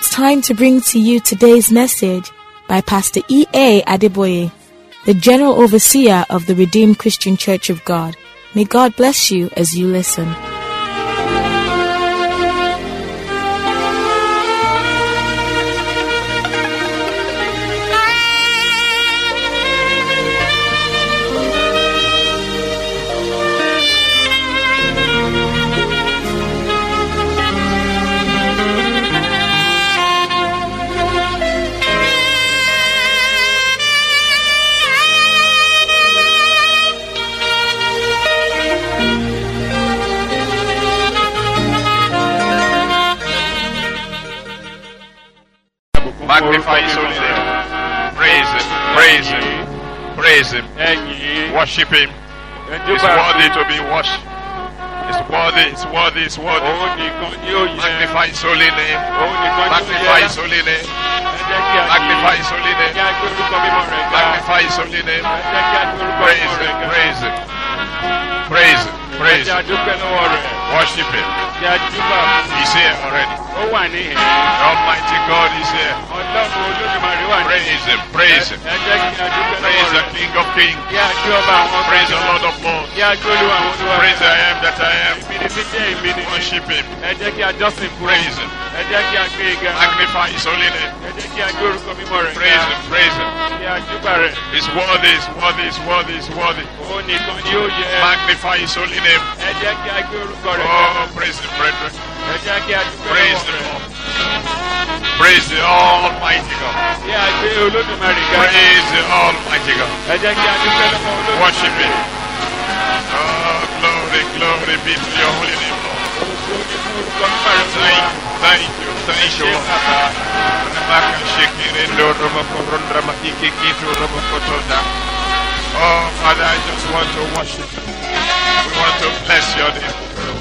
time to bring to you today's message by Pastor E.A. Adeboye, the General Overseer of the Redeemed Christian Church of God. May God bless you as you listen. Magnify his holy name. Praise him. Praise him. Praise him. ẹ̀yìn Worship him. He's worthy to be worshipped. It's worthy. It's worthy. It's worthy. òun nìkan ni ó yẹ Magnify his holy name. òun nìkan ni ó Magnify yẹ his holy name. ẹ jẹ́ kí a Magnify yìn his holy kí name. a gbé orúkọ mímọ́ rẹ̀ ga Magnify his holy name. ẹ jẹ́ kí a gbé orúkọ Praise mímọ́ rẹ̀ him. ga Praise him. Praise him. ẹ Praise jẹ́ a him. dúpẹ́ lọ́wọ́ rẹ̀ Worship him. kí a júbà fún He's here already. ó wà níhìn The Almighty God is here. ọlọ́run olódùmarè wà níhìn Praise him. Praise him. ẹ jẹ́ kí a dúpẹ́ Praise lọ́wọ́ the rẹ̀ King of Kings. kí a gbé ọba àwọn Praise the ọba Lord of Lords. kí a gbé olúwa àwọn olúwa Praise the I am that I am. ìmìnì tí jẹ́ ìmìnì Worship him. ẹ jẹ́ kí a jọ́sìn fún Praise him. ẹ jẹ́ kí a gbé e ga Magnify his holy name. ẹ jẹ́ kí a gbé orúkọ mímọ́ rẹ̀ Praise ga him. Praise him. kí a júbà rẹ̀ He's worthy. He's worthy. He's worthy. He's worthy. òun nìkan ni ó yẹ Magnify his holy name. ẹ jẹ́ kí a gbé orúkọ rẹ̀ ga Oh, praise him, brethren. ẹ jẹ́ kí a dúpẹ́ Praise lọ́wọ́ the rẹ̀ Lord. Praise the Almighty God. kí a gbé olódùmarè ga Praise the Almighty God. ẹ jẹ́ kí a dúpẹ́ lọ́wọ́ olódùmarè Worship him. Oh, glory, glory be to your holy name, Lord. orúkọ mímọ́ rẹ̀ fún wa Thank, thank you, thank you, ṣé Lord. bàbá Remaka shekirendo romokoronda mahikikito romokotonda. Oh, Father, I just want to worship you. We want to bless your name.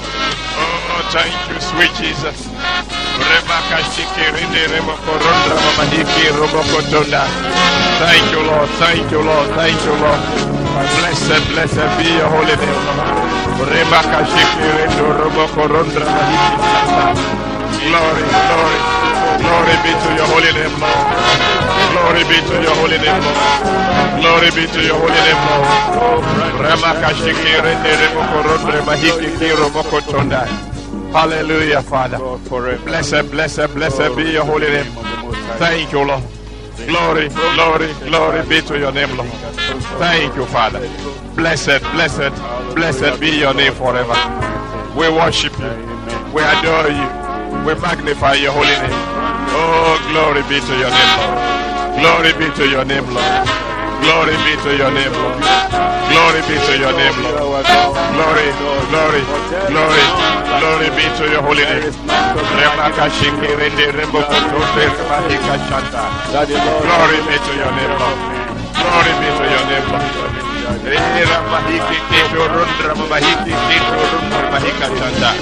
Oh, thank you, sweet Jesus. Remaka shekirende romokoronda mahiki romokotonda. Thank you, Lord. Thank you, Lord. Thank you, Lord. Blessed, blessed be your holy name, Lord. Remaka shekirendo romokoronda mahiki Glory, glory, glory be to your holy name, Lord. Glory be to your holy name, Lord. Glory be to your holy name, Lord. Ramakashikire neremokorondre mahikikiro mokotonda. Hallelujah, Father. Blessed, blessed, blessed be your holy name. Thank you, Lord. Glory, glory, glory be to your name, Lord. Thank you, Father. Blessed, blessed, blessed be your name forever. We worship you. We adore you. We magnify your holy name. Oh, glory be to your name, Lord. Glory be to your name, Lord. Glory be to your name, Lord. Glory be to your name, Lord. Glory, glory, glory, glory be to your holy name. Remaka shikirinde rembo kotote remahika shanta. Glory be to your name, Lord. Glory be to your name, Lord. Era mahiki kito rundra mahiki kito rundra mahika chanda.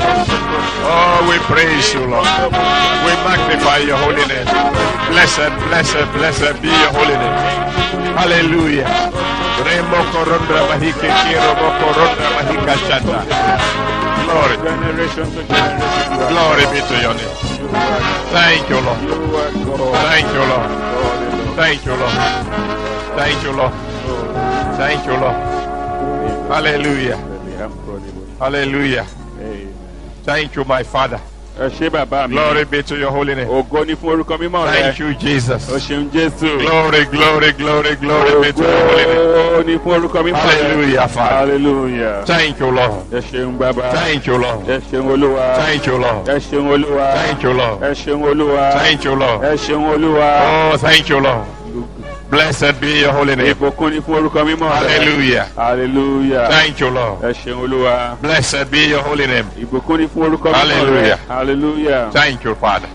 Oh, we praise you, Lord. We magnify your holy name. Blessed, blessed, blessed be your holy name. Hallelujah. Remo korondra mahiki kiro moko rundra mahika chanda. Glory, generation to generation glory be to your name. Thank you, Lord. Thank you, Lord. Thank you, Lord. Thank you, Lord. Thank you, Lord. Hallelujah. Hallelujah. Thank you, my Father. ẹ ṣé bàbá mi Glory be to your holy name. ògo ni fún orúkọ mímọ́ rẹ Thank you, Jesus. o ṣeun jésù Glory, glory, glory, glory be to your holy name. ògo ni fún orúkọ mímọ́ rẹ Hallelujah, Father. hallelujah Thank you, Lord. ẹ ṣeun bàbá Thank you, Lord. ẹ ṣeun olúwa Thank you, Lord. ẹ ṣeun olúwa Thank you, Lord. ẹ ṣeun olúwa Thank you, Lord. ẹ ṣeun olúwa Oh, thank you, Lord. Blessed be your holy name. ìbùkún ni fún orúkọ mímọ́ rẹ Hallelujah. hallelujah Thank you, Lord. ẹ ṣeun olúwa Blessed be your holy name. ìbùkún ni fún orúkọ mímọ́ rẹ Hallelujah. hallelujah Thank you, Father.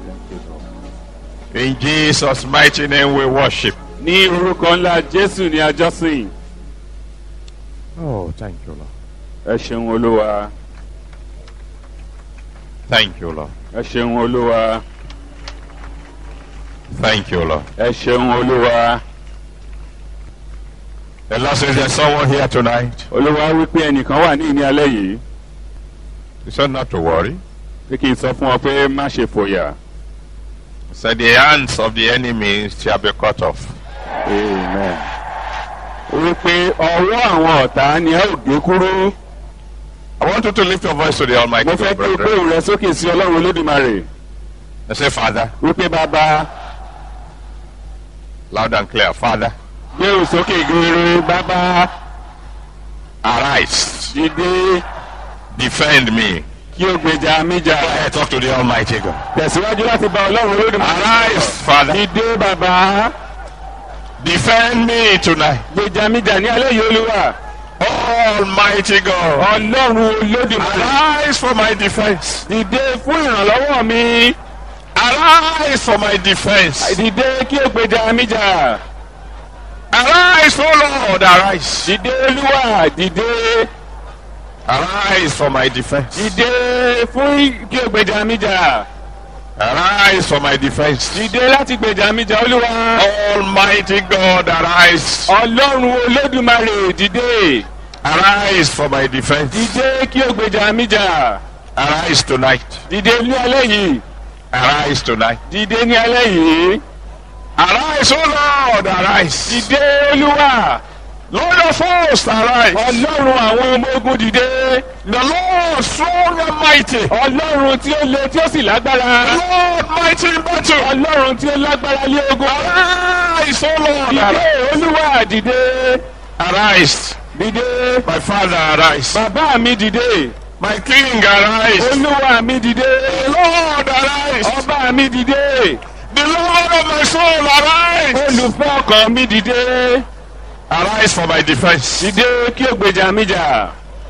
In Jesus' mighty name we worship. ní orúkọ ńlá jésù ni àjọsìn Oh, thank you, Lord. ẹ ṣeun olúwa Thank you, Lord. ẹ ṣeun olúwa Thank you, Lord. ẹ ṣeun olúwa The Lord says there's someone here tonight. olúwa wípé ẹnìkan wà ní ìní alẹ́ yìí He said not to worry. pé kí n sọ fún ọ pé má ṣe fòyà Said the hands of the enemy shall be cut off. amen. wípé ọwọ́ àwọn ọ̀tá ni ẹ ò gé kúrú. I want you to lift your voice to the Almighty mo fẹ́ God, kí o gbé brethren. òun rẹ sókè sí ọlọ́run olódùmarè. And say, Father, wípé bàbá loud and clear, Father, gbé òun sókè gbére bàbá arise, dìde defend me. kí o gbèjà mi jà. I talk to the Almighty God. tẹ̀síwájú láti bá ọlọ́run olódùmarè. Arise, Father, dìde bàbá defend me tonight. gbèjà mi jà ní alẹ́ yìí olúwa. Almighty God, ọlọ́run olódùmarè. arise for my defense. dìde fún ìrànlọ́wọ́ mi. Arise for my defense. dìde kí o gbèjà mi jà. Arise, O Lord, arise. dìde olúwa dìde. Arise for my defense. dìde fún kí o gbèjà mi jà. Arise for my defense. dìde láti gbèjà mi jà olúwa. Almighty God, arise. ọlọ́run olódùmarè dìde. Arise for my defense. dìde kí o gbèjà mi jà. Arise tonight. dìde ní alẹ́ yìí. Arise tonight. dìde ní alẹ́ yìí. Arise, O Lord, arise. dìde olúwa. Lord of hosts, arise. ọlọ́run àwọn ọmọ ogun dìde. The Lord strong and mighty. ọlọ́run tí ó le tí ó sì The lágbára. Lord mighty in battle. ọlọ́run tí ó lágbára lé ogun. Arise, O Lord, dìde arise. olúwa dìde. Arise. dìde. My Father, arise. bàbá mi dìde. My King, arise. olúwa mi dìde. Lord, arise. ọba mi dìde. The Lord of my soul, arise. olùfẹ́ ọkàn mi dìde. Arise for my defense. dìde kí o gbèjà mi jà.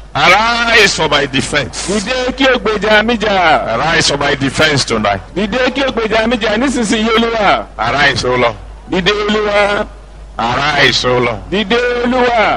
Arise for my defense. dìde kí o gbèjà mi jà. Arise for my defense tonight. dìde kí o gbèjà mi jà nísinsìnyí olúwa. Arise, O Lord. dìde olúwa. Arise, O Lord. dìde olúwa.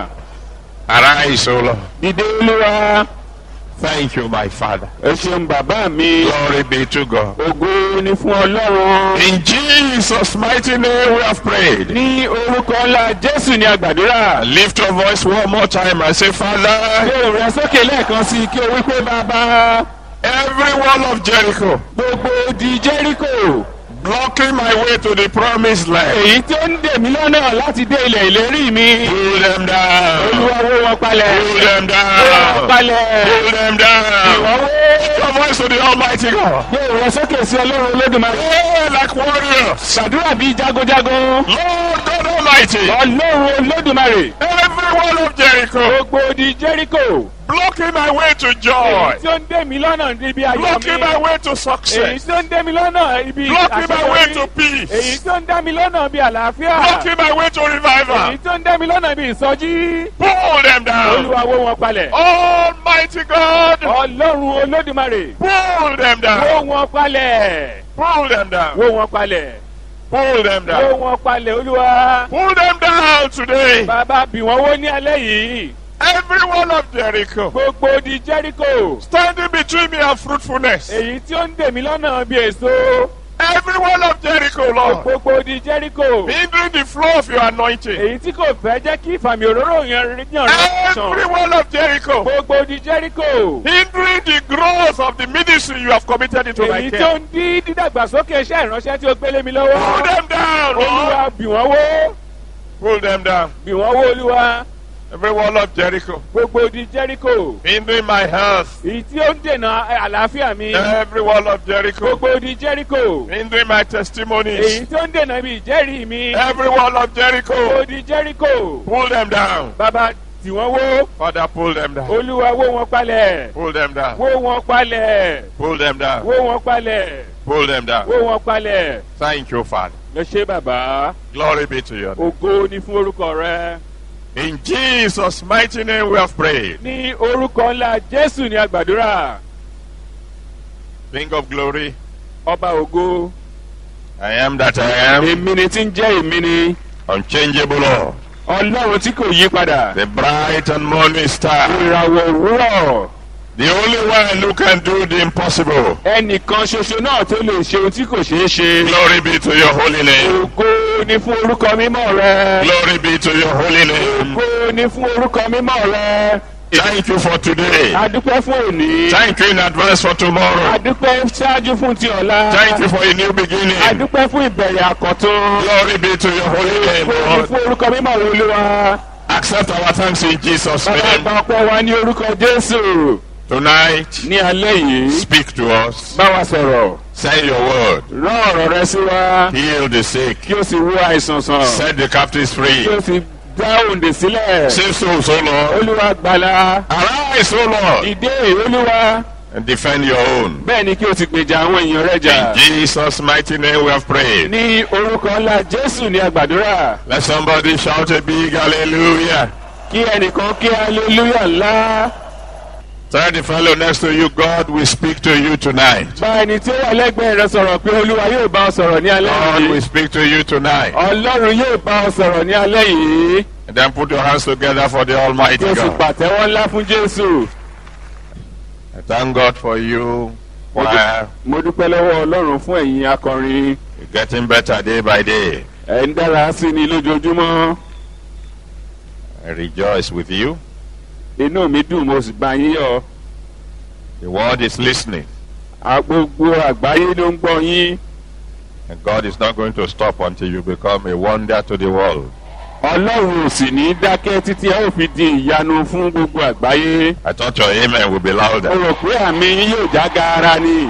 Arise, O Lord. dìde olúwa. Thank you, my Father. ẹ ṣeun bàbá mi. Glory be to God. ògo ni fún ọlọ́run. In Jesus' mighty name we have prayed. ní orúkọ ńlá jésù ni àgbàdúrà. Lift your voice one more time and say, Father, gbé rẹ sókè lẹ́ẹ̀kan sí i kí o wí pé bàbá. every wall of Jericho gbogbo di jẹ́ríkò. blocking my way to the promised land, èyí tí ó ń dè mí lọ́nà láti dé ilẹ̀ ìlérí mi. pull them down. olúwa wó wọn palẹ̀. Pull them wó wọn down. palẹ̀. Pull them down. ìwọ wó. Lift your voice to the Almighty God. gbé rẹ sókè sí ọlọ́run olódùmarè. Pray like warriors. ṣàdúrà bíi jagunjagun. Lord God Almighty, ọlọ́run olódùmarè. every wall of Jericho gbogbo di jẹ́ríkò. blocking my way to èyí joy, tí ó ń dè mí lọ́nà níbi ayọ̀ blocking my mi. way to èyí success, tí ó ń dè mí lọ́nà ibi blocking my way to àṣeyọrí. èyí peace, tí ó ń dá mi lọ́nà bí àlàáfíà. blocking my way to èyí revival. tí ó ń dá mi lọ́nà bí ìsọjí. Pull them down. olúwa wó wọn palẹ̀. Almighty God, ọlọ́run olódùmarè. pull them wó down. wọn palẹ̀. Pull them down. wó wọn palẹ̀. Pull them wó down. wọn palẹ̀ olúwa. Pull them down today. bàbá bì wọ́n wó ní alẹ́ yìí. Every wall of Jericho gbogbo di jẹ́ríkò. standing between me and fruitfulness. èyí tí ó ń dè mí lọ́nà bí èso. Every wall of Jericho, Lord, gbogbo di jẹ́ríkò. hindering the flow of your anointing. èyí tí kò fẹ́ jẹ́ kí ìfàmì òróró yẹn yàn Every rẹ̀ wall of Jericho gbogbo di jẹ́ríkò. hindering the growth of the ministry you have committed into my èyí tó care. ń dí dídàgbàsókè iṣẹ́ ìránṣẹ́ tí ó gbélé mi Pull lọ́wọ́. them down, Lord. olúwa bì wọ́n wó. Pull them down. bì wọ́n wó olúwa. Every wall of Jericho gbogbo di jẹ́ríkò. hindering my health. èyí tí ó ń dènà àlàáfíà mi. Every wall of Jericho gbogbo di jẹ́ríkò. hindering my èyí testimonies. tó ń dènà ibi ìjẹ́rìí mi. Every wall of gbogbo Jericho di jẹ́ríkò. pull them down. bàbá tì wọ́n wó. Father, pull them down. olúwa wó wọn palẹ̀. Pull them down. wó wọn palẹ̀. Pull them down. wó wọn palẹ̀. Pull them down. wó wọn palẹ̀. Thank you, Father. lọ ṣe bàbá. Glory be to you. ògo ni fún orúkọ rẹ. In Jesus' mighty name we have prayed. ní orúkọ ńlá jésù ní àgbàdúrà. King of glory, ọba ògo. I am that I am, èmi ni tí ń jẹ́ èmi ni. unchangeable Lord, ọlọ́run tí kò yí padà. the bright and morning star, ìràwọ̀ òwúrọ̀. the only one who can do the impossible. ẹnìkan ṣoṣo náà tó lè ṣe ohun tí kò ṣeé ṣe. Glory be to your holy name. ògo ni fún orúkọ mímọ́ rẹ. Glory be to your holy name. ògo ni fún orúkọ mímọ́ rẹ. Thank you for today. adúpẹ́ fún òní. Thank you in advance for tomorrow. adúpẹ́ ṣáájú fún ti ọ̀la. Thank you for a new beginning. adúpẹ́ fún ìbẹ̀rẹ̀ àkọ́tún. Glory be to your holy name, fún Lord. fún orúkọ mímọ́ wo olúwa. Accept our thanks in Jesus' bàbá name. àgbà ọpẹ́ wa ní orúkọ jésù. Tonight, ní alẹ́ yìí. speak to us. bá wa sọ̀rọ̀. Send your word. rán ọ̀rọ̀ rẹ sí wa. Heal the sick. kí o sì wo àìsàn sàn. Set the captives free. kí o sì dá òǹdè sílẹ̀. Save souls, O Lord. olúwa gbàlà. Arise, O Lord, ìdè olúwa. and defend your own. bẹ́ẹ̀ ni kí o sì gbèjà àwọn èèyàn rẹ jà. In Jesus' mighty name we have prayed. ní orúkọ ńlá jésù ní àgbàdúrà. Let somebody shout a big hallelujah. kí ẹnìkan kí hallelujah ńlá. Tell the fellow next to you, God will speak to you tonight. bá ẹni tí ó wà lẹ́gbẹ̀ẹ́ rẹ sọ̀rọ̀ pé olúwa yóò bá ọ sọ̀rọ̀ ní alẹ́ God will yìí. speak to you tonight. ọlọ́run yóò bá ọ sọ̀rọ̀ ní alẹ́ yìí. And then put your hands together for the Almighty kí o sì God. pàtẹ́wọ́ ńlá fún jésù. I thank God for you. While mo dúpẹ́ lọ́wọ́ ọlọ́run fún ẹ̀yin akọrin. you're getting better day by day. ẹ̀ ń dára sí ni lójoojúmọ́. I rejoice with you. inú mi dùn mo sì bá yín yọ̀. The world is listening. À- gbogbo àgbáyé ló ń gbọ́ yín. And God is not going to stop until you become a wonder to the world. ọlọ́run ò sì ní dákẹ́ títí ẹ ò fi di ìyanu fún gbogbo àgbáyé. I thought your amen will be mo louder. rò pé àmì yín yóò já gaara ni.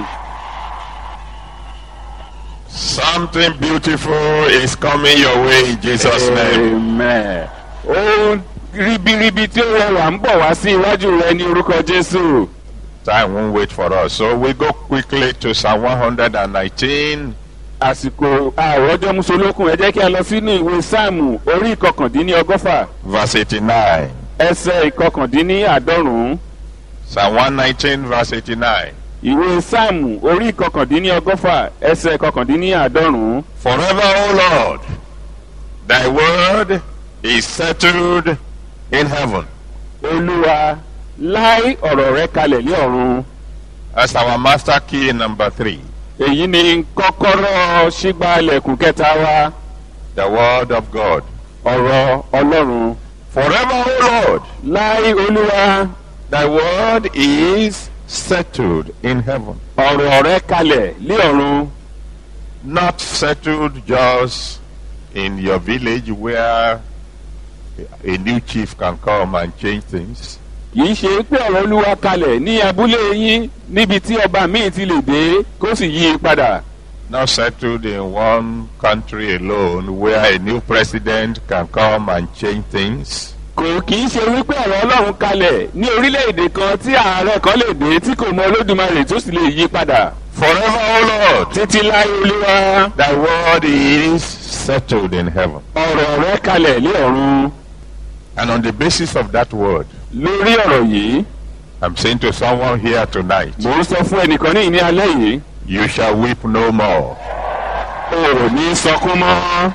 Something beautiful is coming your way in Jesus' name. amen. ohun ribiribi tí ó rẹwà ń bọ̀ wá sí iwájú rẹ ní orúkọ jésù. Time won't wait for us. So we go quickly to Psalm 119. àsìkò àròjọ musolókun ẹ jẹ́ kí a lọ sínú ìwé sáàmù orí ìkọkàndínlọ́gọ́fà verse 89. ẹsẹ̀ ìkọkàndínníàádọ́rùn-ún. Psalm 119, verse 89. ìwé sáàmù orí ìkọkàndínníọgọ́fà ẹsẹ̀ ìkọkàndínníàádọ́rùn-ún. Forever, O Lord, thy word is settled in heaven. olúwa láì ọ̀rọ̀ rẹ kalẹ̀ ní ọ̀run. That's our master key number three. èyí ni kọ́kọ́rọ́ sígbàlẹ̀kùn kẹta wa The word of God. ọ̀rọ̀ ọlọ́run. Forever, O Lord, láì olúwa thy word is settled in heaven. ọ̀rọ̀ rẹ kalẹ̀ ní ọ̀run. Not settled just in your village where a new chief can come and change things. kìí ṣe pé ọ̀rọ̀ olúwa kalẹ̀ ní abúlé yín níbi tí ọba míì ti lè dé kó sì yí i padà. Not settled in one country alone where a new president can come and change things. kò kìí ṣe wípé ọ̀rọ̀ ọlọ́run kalẹ̀ ní orílẹ̀-èdè kan tí ààrẹ kan lè dé tí kò mọ olódùmarè tó sì lè yí padà. Forever, O Lord, títí láé olúwa thy word is settled in heaven. ọ̀rọ̀ rẹ kalẹ̀ ní ọ̀run. And on the basis of that word, lórí ọ̀rọ̀ yìí I'm saying to someone here tonight, mò ń sọ fún ẹnìkan ní ìní alẹ́ yìí you shall weep no more. o ò ní sọkún mọ́.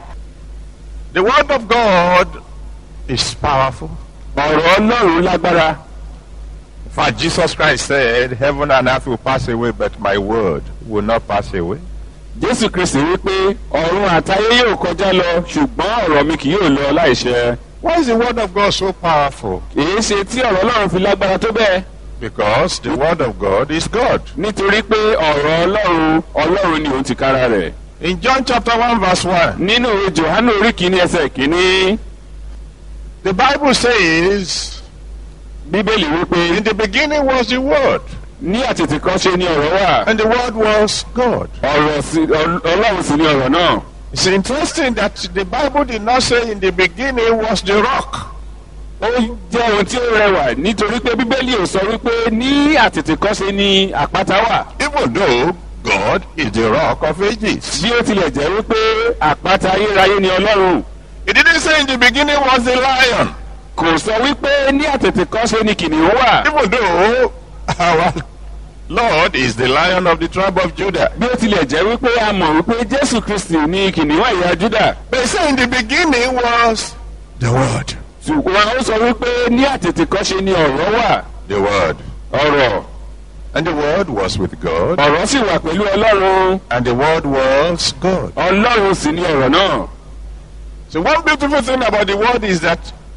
The word of God is powerful. ọ̀rọ̀ ọlọ́run lágbára. In fact, Jesus Christ said, Heaven and earth will pass away, but my word will not pass away. jésù kristi wípé ọ̀run àtayé yóò kọjá lọ ṣùgbọ́n ọ̀rọ̀ mi kì yóò lọ láìṣẹ. Why is the word of God so powerful? èyí ṣe tí ọ̀rọ̀ ọlọ́run fi lágbára tó bẹ́ẹ̀. Because the word of God is God. nítorí pé ọ̀rọ̀ ọlọ́run ọlọ́run ni òun ti kára rẹ̀. In John chapter 1, verse 1, nínú ìwé johannu orí kìíní ẹsẹ̀ kìíní the Bible says, bíbélì wípé In the beginning was the word, ní àtètè kan ṣe ni ọ̀rọ̀ wà and the word was God. ọ̀rọ̀ sí ọl- ọlọ́run sì ni ọ̀rọ̀ náà. It's interesting that the Bible did not say in the beginning was the rock. ó jẹ́ ohun tí ó rẹwà nítorí pé bíbélì ò sọ wípé ní àtètè kan ṣe ni àpáta wà. Even though God is the rock of ages. bí ó tilẹ̀ jẹ́ wípé àpáta ayérayé ni ọlọ́run It didn't say in the beginning was the lion. kò sọ wípé ní àtètè kan ṣe ni kìnìún wà. Even though our Lord is the lion of the tribe of Judah. bí ó tilẹ̀ jẹ́ wípé a mọ̀ wípé jésù kristi ni kìnìún ẹ̀yà júdà. But it said in the beginning was the word. ṣùgbọ́n ó sọ wípé ní àtètè kan ṣe ni ọ̀rọ̀ wà. The word. ọ̀rọ̀ And the word was with God. ọ̀rọ̀ sì wà pẹ̀lú ọlọ́run And the word was God. ọlọ́run sì ni ọ̀rọ̀ náà. So one beautiful thing about the word is that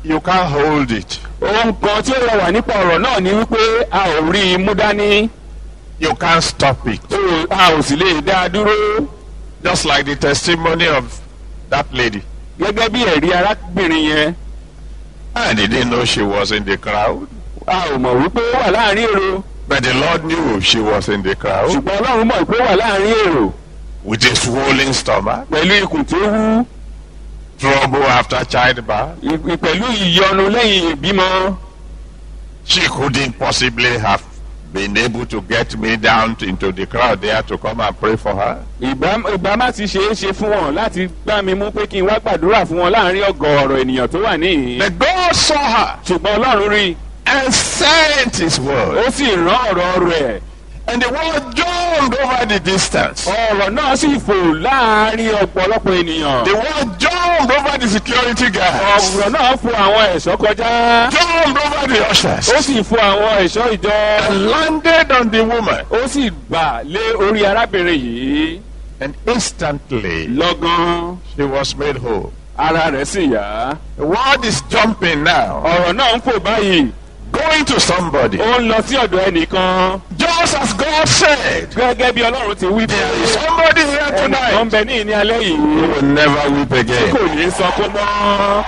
You can't hold it. ohun kan tí ó rẹwà nípa ọ̀rọ̀ náà ni wípé a ò rí i mú dání You can't stop it. tó a ò sì lè dá a dúró Just like the testimony of that lady. gẹ́gẹ́ bí ẹ̀rí arábìnrin yẹn I didn't know she was in the crowd. a ò mọ̀ wípé ó wà láàrin èrò But the Lord knew she was in the crowd ṣùgbọ́n ọlọ́run mọ̀ pé ó wà láàrin èrò with a swollen stomach, pẹ̀lú ikùn tó wú trouble after childbirth. i- pẹ̀lú ìyọnu lẹ́yìn ìbímọ She couldn't possibly have been able to get me down to- into the crowd there to come and pray for her. ìbá ìbá má ti ṣe é ṣe fún wọn láti gbá mi mú pé kí n wá gbàdúrà fún wọn láàrin ọgọ́rọ̀ ènìyàn tó wà níhìn But God saw her ṣùgbọ́n ọlọ́run rí i and sent His word. ó sì rán ọ̀rọ̀ rẹ̀ And the word jumped over the distance. ọ̀rọ̀ náà sì fò láàrin ọ̀pọ̀lọpọ̀ ènìyàn The word jumped over the security guards. ọ̀rọ̀ náà fò àwọn ẹ̀ṣọ́ kọjá Jumped over the ushers. ó sì fò àwọn ẹ̀ṣọ́ ìjọ And landed on the woman. ó sì bà lé orí arábìnrin yìí And instantly lọ́gán she was made whole. ara rẹ̀ sì yá The word is jumping now. ọ̀rọ̀ náà ń fò báyìí Going to somebody. ó ń lọ sí ọ̀dọ̀ ẹnìkan Just as God said. gẹ́gẹ́ bí ọlọ́run ti wí There is pé somebody here ẹnìkan tonight bẹ ní ìní alẹ́ who yìí will never weep kò again. ní sọkún mọ́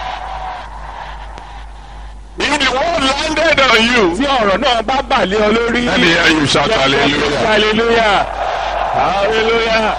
If the word landed on you, tí ọ̀rọ̀ náà bá bà lé ọ lórí let me hear you shout hallelujah. hallelujah hallelujah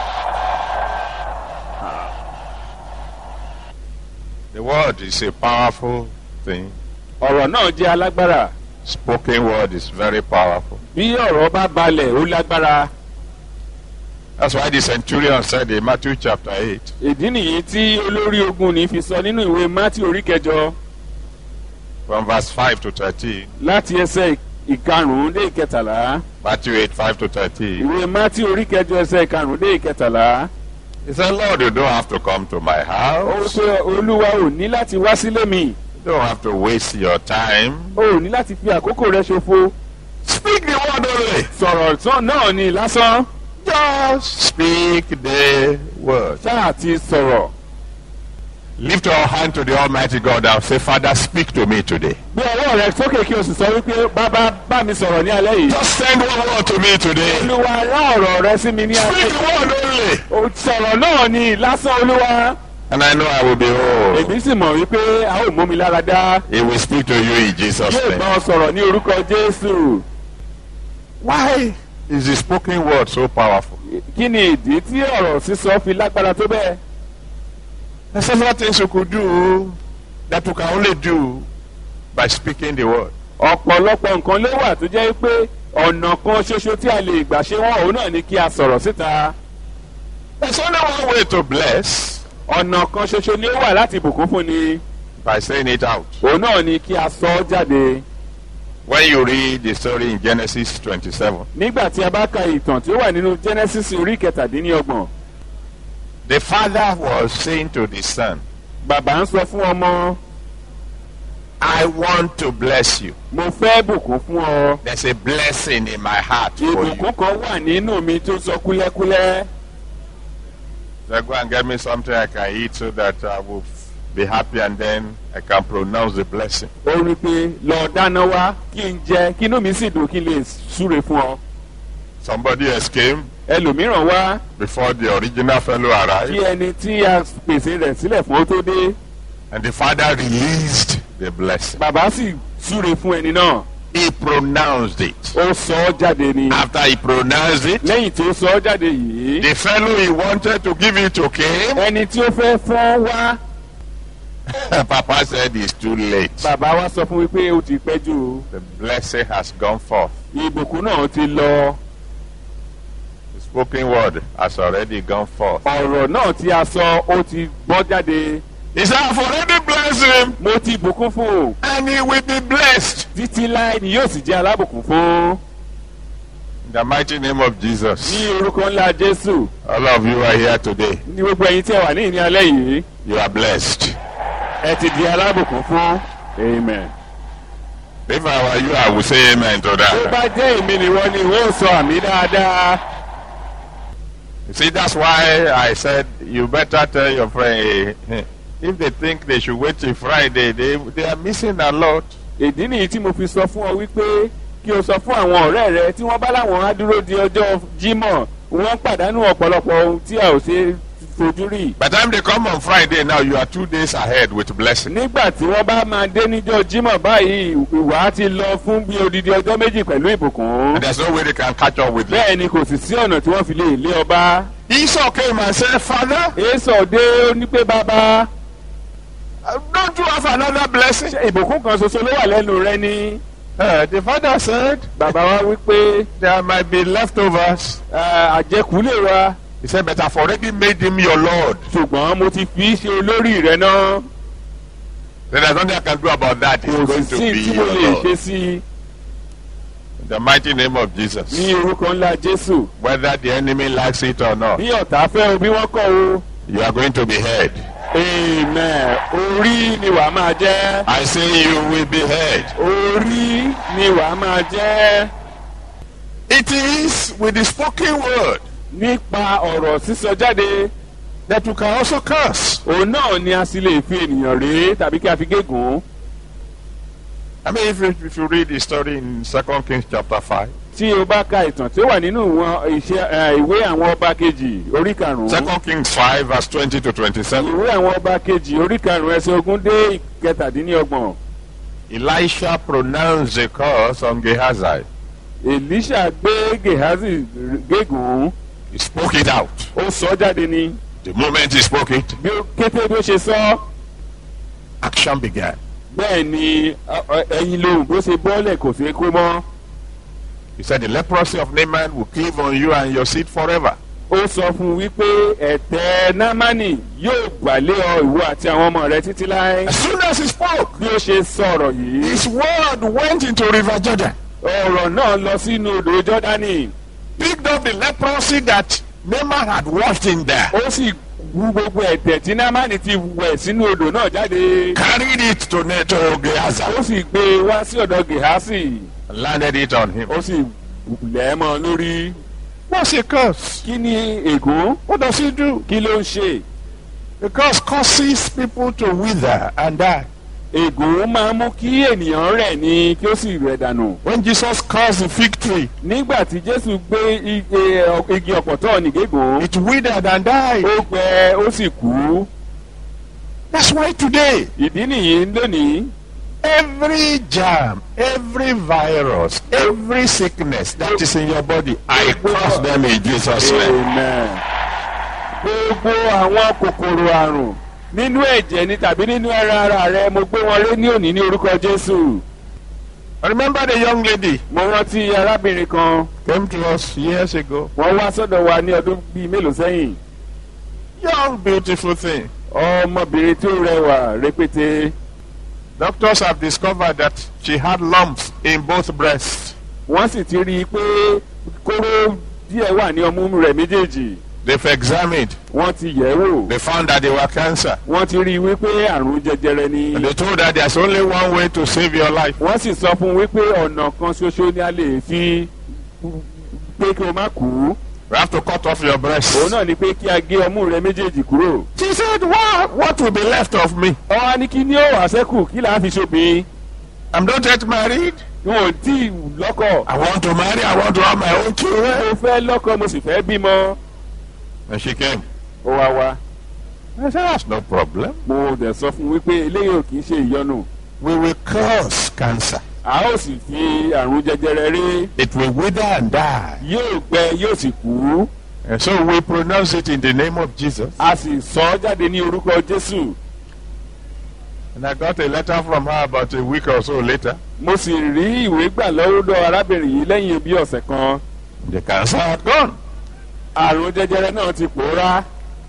The word is a powerful thing. ọ̀rọ̀ náà jẹ́ alágbára Spoken word is very powerful. bí ọ̀rọ̀ bá balẹ̀ ó lágbára That's why the centurion said in Matthew chapter 8, ìdí nìyí tí olórí ogun ní fi sọ nínú ìwé mátí orí kẹjọ from verse 5 to 13, láti ẹsẹ̀ ìkarùn-ún dé ìkẹtàlá Matthew 8, 5 to 13, ìwé mátí orí kẹjọ ẹsẹ̀ ìkarùn-ún dé ìkẹtàlá he said, Lord, you don't have to come to my ó house. pé olúwa ò ní láti wá sílé mi You don't have to waste your time. ó ò ní láti fi àkókò rẹ ṣòfò Speak the word only. sọ̀rọ̀ tán náà ni lásán Just speak the word. ṣáà ti sọ̀rọ̀ Lift your hand to the Almighty God and say, Father, speak to me today. bí ọwọ́ rẹ sókè kí o sì sọ wípé bàbá bá mi sọ̀rọ̀ ní alẹ́ yìí Just send one word to me today. olúwa rán ọ̀rọ̀ rẹ sí mi ní alẹ́ Speak the word only. yìí sọ̀rọ̀ náà ni lásán olúwa And I know I will be whole. èmi sì mọ̀ wípé a ó mú mi lára dá He will speak to you in Jesus' yóò bá name. ọ sọ̀rọ̀ ní orúkọ jésù Why is the spoken word so powerful? kí ni ìdí tí ọ̀rọ̀ sísọ fi lágbára tó bẹ́ẹ̀ There's several things you could do that you can only do by speaking the word. ọ̀pọ̀lọpọ̀ nǹkan ló wà tó jẹ́ pé ọ̀nà kan ṣoṣo tí a lè gbà ṣe wọ́n òun náà ni kí a sọ̀rọ̀ síta There's only one way to bless ọ̀nà kan ṣoṣo ni ó wà láti bùkún fún ni by saying it out. òun náà ni kí a sọ ọ́ jáde When you read the story in Genesis 27, nígbà tí a bá ka ìtàn tí ó wà nínú genesis orí kẹtàdínlọ́gbọ̀n the father was saying to the son, bàbá ń sọ fún ọmọ I want to bless you. mo fẹ́ bùkún fún ọ There's a blessing in my heart for you. ìbùkún kan wà nínú mi tó sọ kúlẹ́kúlẹ́ So go and get me something I can eat so that I will be happy and then I can pronounce the blessing. ó rí i pé lọ dáná wá kí n jẹ kí inú mi sì dùn kí n lè súre fún ọ Somebody else came ẹlòmíràn wá before the original fellow kí arrived, ẹni tí a pèsè rẹ̀ sílẹ̀ fún ó tó dé and the father released the blessing. bàbá sì súre fún ẹni náà He pronounced it. ó sọ ọ́ jáde ni After he pronounced it, lẹ́yìn tí ó sọ ọ́ jáde yìí the fellow he wanted to give it to came. ẹni tí ó fẹ́ fọ́n wá Papa said it's too late. bàbá wa sọ fún mi pé ó ti pẹ́ jù o. The blessing has gone forth. ìbùkún náà ti lọ The spoken word has already gone forth. ọ̀rọ̀ náà tí a sọ ó ti gbọ́ jáde He said, I've already blessed him, mo ti bùkún fún o and he will be blessed. títí láì ni yóò sì jẹ́ alábùkún fún In the mighty name of Jesus. ní orúkọ ńlá jésù All of you are here today. ní gbogbo ẹ̀yin tí ẹ wà ní ìní alẹ́ yìí You are blessed. ẹ ti di alábùkún fún amen. If I were you, I would say amen to tó that. bá jẹ́ èmi nìwọ ni ìwọ ò sọ àmì dáadáa You see, that's why I said you better tell your friend, hey, hey, if they think they should wait till Friday, they, they are missing a lot. ìdí nìyí tí mo fi sọ fún ọ wípé kí o sọ fún àwọn ọ̀rẹ́ rẹ tí wọ́n bá láwọn á dúró di ọjọ́ jímọ̀ wọ́n pàdánù ọ̀pọ̀lọpọ̀ ohun tí a ò ṣe fojú rí. By the time they come on Friday, now you are two days ahead with blessing. nígbà tí wọ́n bá máa dé níjọ́ jímọ̀ báyìí ìwà ti lọ fún bí odidi ọjọ́ méjì pẹ̀lú ìbùkún. And there's no way they can catch up with you. bẹ́ẹ̀ ni kò sì sí ọ̀nà tí wọ́n fi lè lé ọba. Esau came and said, Father, èso dé ó ní pé bàbá uh, don't you have another blessing? ṣé ìbùkún kan ṣoṣo ló wà lẹ́nu rẹ ni. Uh, the father said, bàbá wa wí pé There might be leftovers. "Ah, àjẹkù lè wa He said, But I've already made him your Lord. ṣùgbọ́n mo ti fi í ṣe olórí rẹ náà. Then there's nothing I can do about that. He's kò going sì to sí be tí mo your lè ṣe Lord. sí i In the mighty name of Jesus. ní orúkọ ńlá jésù. Whether the enemy likes it or not, bí ọ̀tá fẹ́ o bí wọ́n kọ̀ o. you are going to be heard. amen orí ni wàá máa jẹ́. I say you will be heard. orí ni wàá máa jẹ́. It is with the spoken word nípa ọ̀rọ̀ sísọ jáde that you can also curse. òun náà ni a sì lè fi ènìyàn rèé tàbí kí a fi gégùn. I mean, if you, if you read the story in Second Kings chapter 5, tí o bá ka ìtàn tí ó wà nínú wọn iṣẹ́ ẹ, ìwé àwọn ọba kejì orí karùn-ún. Second Kings 5, verse 20 to 27, ìwé àwọn ọba kejì orí karùn-ún ẹsẹ̀ ogún dé ìkẹtàdínlọ́gbọ̀n. Elisha pronounced a curse on Gehazi. èlíṣà gbé gehazi gégùn He spoke it out. ó sọ jáde ni The moment he spoke it, bí ó kété bí ó ṣe sọ action began. bẹ́ẹ̀ ni ọ- ọ- ẹyin lohùn bó ṣe bọ́lẹ̀ kò ṣeé kó mọ́. He said, The leprosy of Naaman will cleave on you and your seed forever. ó sọ fún un wípé ẹ̀tẹ̀ námánì yóò gbàlé ọ ìwọ àti àwọn ọmọ rẹ títí láé. As soon as he spoke, bí ó ṣe sọ̀rọ̀ yìí his word went into River Jordan, ọ̀rọ̀ náà lọ sínú odò jọ́dánì picked up the leprosy that Naaman had washed in there, ó sì wú gbogbo ẹ̀tẹ̀ tí námánì ti wẹ̀ sínú odò náà jáde carried it to, Ne- to Gehazi, ó sì gbé e wá sí ọ̀dọ̀ gehasi and landed it on him. ó sì lẹ̀ ẹ́ mọ́ ọ lórí. What's a curse? kí ni ègún What does he do? kí ló ń ṣe The curse causes people to wither and die. ègún máa ń mú kí ènìyàn rẹ̀ ni kí ó sì rẹ̀ dànù. When Jesus cursed the fig tree, nígbà tí jésù gbé i- e- ọ- igi ọ̀pọ̀tọ́ nìgégùn it withered and died. ó gbẹ ó sì kú. That's why today, ìdí nìyí lónìí every germ, every virus, every sickness that is in your body, I curse them in Jesus' name. amen. gbogbo àwọn kòkòrò àrùn nínú ẹ̀jẹ̀ ni tàbí nínú ẹran ara rẹ mo gbé wọn lé ní òní ní orúkọ jésù. Remember the young lady mo rántí arábìnrin kan came to us years ago. wọ́n wá sọ́dọ̀ wa ní ọdún bíi mélòó sẹ́yìn. Young, beautiful thing. ọmọbìnrin tí ó rẹwà rẹpẹtẹ Doctors have discovered that she had lumps in both breasts. wọ́n sì ti rí i pé kóró díẹ̀ wà ní ọmú rẹ̀ méjèèjì They've examined. wọ́n ti yẹ̀ ẹ́ wò They found that they were cancer. wọ́n ti rí i wípé àrùn jẹjẹrẹ ni And they told her there's only one way to save your life. wọ́n sì sọ fún un wípé ọ̀nà kan ṣoṣo ni a lè fi pé kí o má kú You have to cut off your breasts. òun náà ni pé kí a gé ọmú rẹ méjèèjì kúrò. She said, what, what will be left of me? ọ̀hún ni kí ni ó wà sẹ́kù kí là á fi ṣòbí I'm not yet married. wọn ò tí ì lọ́kọ̀ I want to marry. I want to have my own children. mo fẹ́ lọ́kọ̀ mo sì fẹ́ bímọ And she came. ó wá wá I said, that's no problem. mo dẹ̀ sọ fún un wípé eléyìí ò kì í ṣe ìyọnu We will curse cancer. a ó sì fi àrùn jẹjẹrẹ rí It will wither and die. yóò gbẹ yóò sì kú And so we pronounce it in the name of Jesus. a sì sọ ọ́ jáde ní orúkọ jésù And I got a letter from her about a week or so later. mo sì rí ìwé gbà lọ́wọ́dọ̀ arábìnrin yìí lẹ́yìn bí ọ̀sẹ̀ kan The cancer had gone. àrùn jẹjẹrẹ náà ti pòórá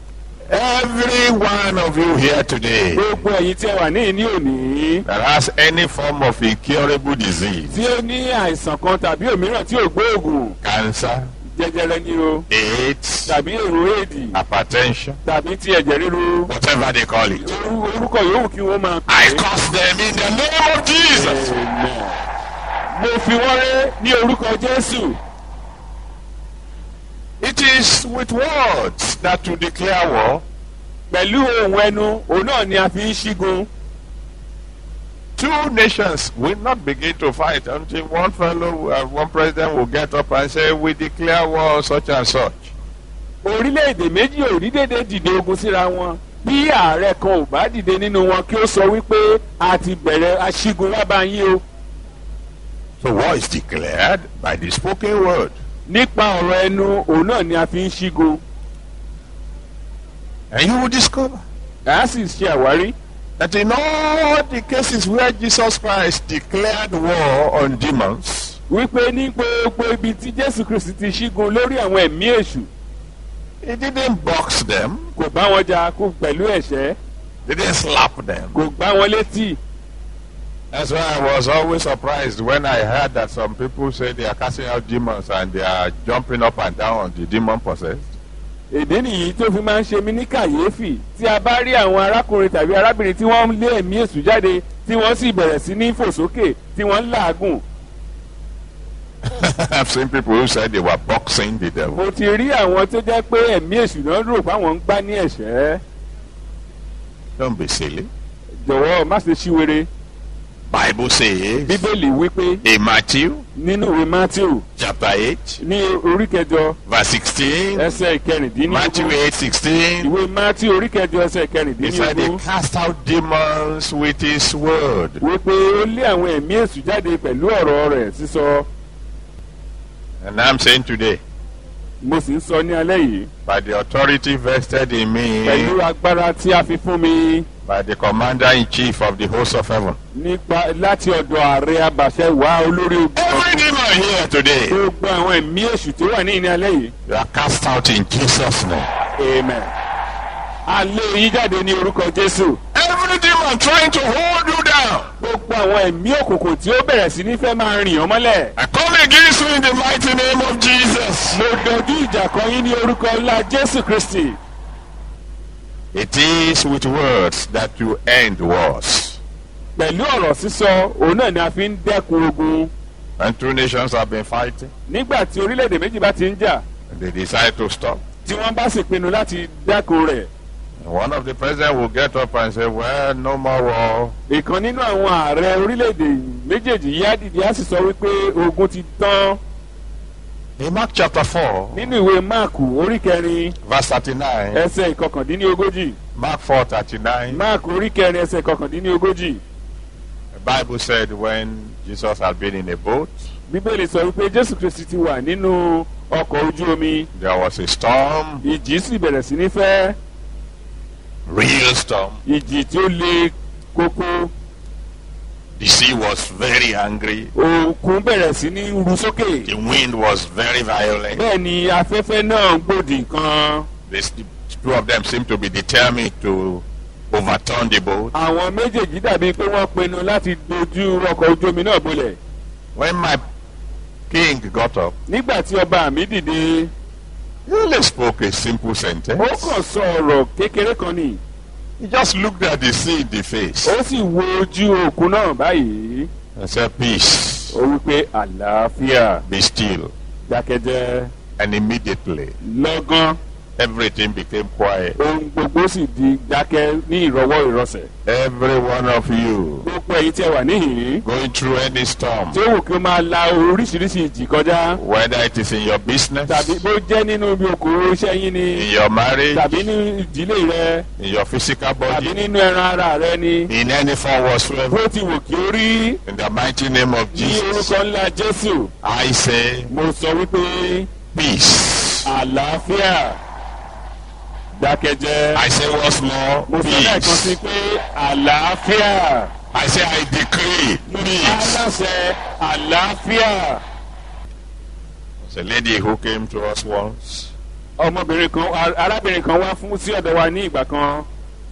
Every one of you here today gbogbo ẹ̀yin tí ẹ wà ní ìní òní that has any form of incurable disease, tí ó ní àìsàn kan tàbí òmíràn tí ò gbóògùn cancer, jẹjẹrẹ ni o AIDS, tàbí èrò èdì hypertension, tàbí ti ẹ̀jẹ̀ ríru whatever they call it. Orú- orúkọ yòówù kí wọ́n máa pè I é. curse them in the name of Jesus. Amen. mo fi wọ́n ré ní orúkọ jésù It is with words that you declare war. pẹ̀lú ohun ẹnu òun náà ni a fi ń ṣígun Two nations will not begin to fight until one fellow, uh, one president will get up and say, We declare war on such and such. orílẹ̀-èdè méjì ò rí dédé dìde ogun síra wọn bí ààrẹ kan ò bá dìde nínú wọn kí ó sọ wípé a ti bẹ̀rẹ̀ aṣígun wá bá yín o So war is declared by the spoken word. nípa ọ̀rọ̀ ẹnu òun náà ni a fi ń ṣígun And you will discover a sì ṣe àwárí that in all the cases where Jesus Christ declared war on demons, wípé ní gbogbo ibi tí jésù kristi ti ṣígun lórí àwọn ẹ̀mí èṣù he didn't box them, kò bá wọn jà kó pẹ̀lú ẹ̀ṣẹ́ didn't slap them. kò gbá wọn létí That's why I was always surprised when I heard that some people say they are casting out demons and they are jumping up and down on the demon possessed. èdè nìyí tó fi máa ń ṣe mí ní kàyéfì tí a bá rí àwọn arákùnrin tàbí arábìnrin tí wọ́n ń lé ẹ̀mí èṣù jáde tí wọ́n sì bẹ̀rẹ̀ sí ní fò sókè tí wọ́n ń làágùn I've seen people who said they were boxing the devil. mo ti rí àwọn tó jẹ́ pé ẹ̀mí èṣù náà rò pé àwọn ń gbá ní ẹ̀ṣẹ́ Don't be silly. jọ̀wọ́ má ṣe ṣíwèrè Bible says bíbélì wípé in Matthew nínú ìwé matthew chapter 8, ní orí kẹjọ verse 16, ẹsẹ̀ Matthew ìkẹrìndínlógún 8, 16, ìwé matthew orí kẹjọ ẹsẹ̀ he said he ìkẹrìndínlógún cast out demons with his word. wípé ó lé àwọn ẹ̀mí èṣù jáde pẹ̀lú ọ̀rọ̀ rẹ̀ sísọ And I'm saying today, mo sì ń sọ ní alẹ́ yìí by the authority vested in pẹ̀lú me agbára tí a fi fún mi by the commander in chief of the host of heaven. nípa láti ọ̀dọ̀ ààrẹ abàṣẹ wá olórí ogun Every demon here today, gbogbo àwọn ẹ̀mí èṣù tó wà ní ìní alẹ́ yìí you are cast out in Jesus' name. amen a lé yín jáde ní orúkọ jésù Every demon trying to hold you down, gbogbo àwọn ẹ̀mí òkùnkùn tí ó bẹ̀rẹ̀ sí ní fẹ́ máa rìn ọ́ mọ́lẹ̀ I come against you in the mighty name of Jesus. mo dojú ìjà kan yín ní orúkọ ńlá jésù kristi It is with words that you end wars. pẹ̀lú ọ̀rọ̀ sísọ òun náà ni a fi ń dẹ́kun ogun And two nations have been fighting, nígbà tí orílẹ̀-èdè méjì bá ti ń jà and they decide to stop. tí wọ́n bá sì pinnu láti dẹ́kun rẹ̀ And one of the presidents will get up and say, Well, no more war. ìkan nínú àwọn ààrẹ orílẹ̀-èdè méjèèjì yìí á dìde á sì sọ wípé ogun ti tán In Mark chapter 4, nínú ìwé máàkù orí kẹrin verse 39, ẹsẹ̀ ìkọkàndínlógójì Mark 4 39, máàkù orí kẹrin ẹsẹ̀ ìkọkàndínlógójì the Bible said when Jesus had been in a boat, bíbélì sọ wípé jésù kristi ti wà nínú ọkọ̀ ojú omi there was a storm, ìjì sì bẹ̀rẹ̀ sí ní fẹ́ real storm. ìjì tí ó le kókó The sea was very angry, òkun bẹ̀rẹ̀ sí ní ru sókè the wind was very violent. bẹ́ẹ̀ ni afẹ́fẹ́ náà ń gbòdì kan This, the two of them seemed to be determined to overturn the boat. àwọn méjèèjì dàbí pé wọ́n pinnu láti dojú ọkọ̀ ojú omi náà bolẹ̀ When my king got up, nígbà tí ọba mi dìde he only spoke a simple ó sentence. kàn sọ ọ̀rọ̀ kékeré kan ni He just looked at the sea in the face ó sì wo ojú òkun náà báyìí and said, Peace, ó wípé àlàáfíà be still. dákẹ́jẹ́ And immediately, lọ́gán everything became quiet. ohun gbogbo sì di dákẹ́ ní ìrọwọ́ ìrọsẹ̀ Every one of you gbogbo èyí tí ẹ wà níhìn-ín going through any storm, tí ó wù kí ó máa la oríṣiríṣi ìjì kọjá whether it is in your business, tàbí bó jẹ́ nínú ibi òkòrò iṣẹ́ yín ni in your marriage, tàbí ní ìdílé rẹ in your physical tàbí body, nínú ẹran ara rẹ ni in any form whatsoever, bó ti wù kí ó rí in the mighty name of ní Jesus, orúkọ ńlá jésù I say, mo sọ wípé Peace. àlàáfíà dákẹ́jẹ́ I say once more, mo sọ lẹ́ẹ̀kan sí peace. pé àlàáfíà I say I decree peace. aláṣẹ àlàáfíà There's a lady who came to us once. ọmọbìnrin kan ar- arábìnrin kan wá fún sí ọ̀dọ̀ wa ní ìgbà kan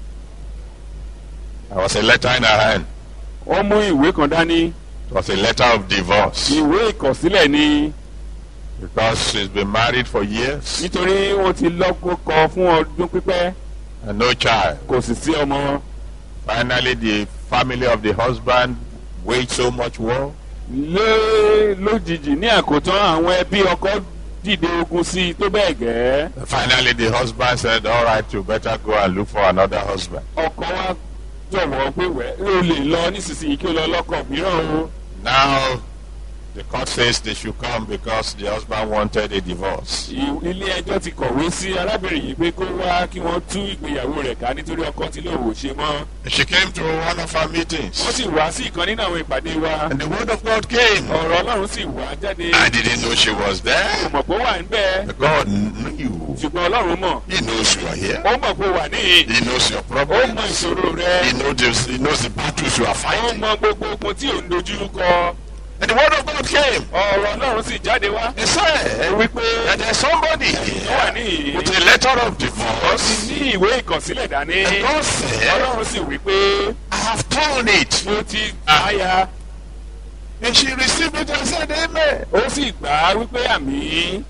There was a letter in her hand. ó mú ìwé kan dání It was a letter of divorce ìwé ìkọ̀sílẹ̀ ni because she's been married for years nítorí wọ́n ti lọ́kọ fún ọdún pípẹ́ and no child. kò sì sí ọmọ Finally, the family of the husband waged so much war lé lójijì ní àkótán àwọn ẹbí ọkọ dìde ogun sí i tó bẹ́ẹ̀ gẹ́. Finally, the husband said, All right, you better go and look for another husband. ọkọ wa jọ̀wọ́ pé wẹ́ ó lè lọ nísinsìnyí kí ó lọ lọ́kọ̀ mìíràn o. Now, the court says they should come because the husband wanted a divorce. I- ilé ẹjọ́ ti kọ̀wé sí arábìnrin yìí pé kó wá kí wọ́n tú ìgbéyàwó rẹ̀ ká nítorí ọkọ tí lòun ò ṣe mọ́. She came to one of our wọ́n meetings, sì wá sí ìkan nínú àwọn ìpàdé wa. and the word of God came. ọ̀rọ̀ ọlọ́run sì wá jáde. I didn't know she was kò there. mọ̀ pé ó wà níbẹ̀. God knew. ṣùgbọ́n ọlọ́run mọ̀. He knows you are here. ó mọ̀ pé ó wà níhìn. He knows your ó problems. mọ ìṣòro rẹ. He knows, the, he knows the battles you are ó fighting. mọ gbogbo ogun tí ò ń dojú kọ. And the word of God came. ọ̀rọ̀ ọlọ́run sì jáde wá. He said wípé that there's somebody ó wà here níhìn. with a letter of ó ti divorce. ní ìwé ìkọ̀sílẹ̀ dání. And God said, ọlọ́run sì wí pé I have torn it. mo ti àyà. And she received it and said, Amen. ó sì gbà á wípé àmì.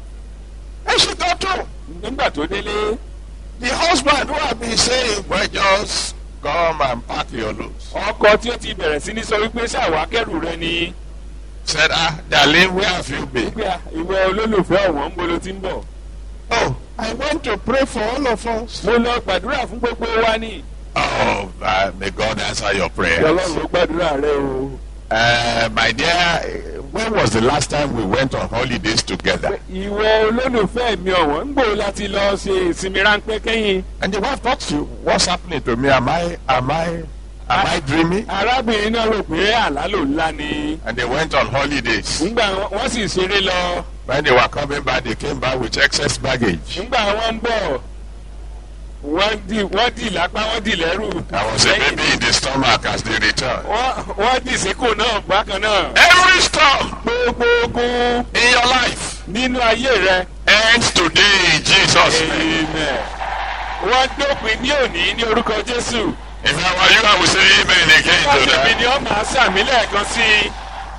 And she got to. nígbà tó délé. The husband who had been saying, Well, just come and pack your loads. ọkọ tí ó ti bẹ̀rẹ̀ sí ní sọ wípé ṣàwá kẹ́rù rẹ ni. Said, Ah, darling, where have you been? wípé à, ìwọ olólùfẹ́ ọ̀wọ́n ń bolo ti ń bọ̀. Oh, I went to pray for all of us. mo lọ gbàdúrà fún gbogbo wa ni. Oh, uh, may God answer your prayers. ọlọ́run ló gbàdúrà rẹ o. Uh, my dear, uh, when was the last time we went on holidays together? ìwọ olólùfẹ́ mi ọ̀wọ́n ń gbòó láti lọ ṣe ìsinmi ráńpẹ́ kẹ́yìn. And the wife thought, you, what's happening to me? Am I, am I, am I dreaming? arábìnrin náà rò pé àlá ló ńlá ni. And they went on holidays. nígbà wọ́n sì ṣeré lọ. When they were coming back, they came back with excess baggage. nígbà wọ́n ń bọ̀ wọ́n dì wọ́n dì lápá wọ́n dì lẹ́rù. There was a baby in the stomach as they returned. wọ́n wọ́n dì síkò náà bákan náà. Every storm gbogbo ogun in your life nínú ayé rẹ. ends today in Jesus' name. Amen. wọ́n dópin ní òní ní orúkọ jésù. If I were you, I would say amen again to Fọ́ọ̀tì mi ni that. ó máa sàmì lẹ́ẹ̀kan sí i.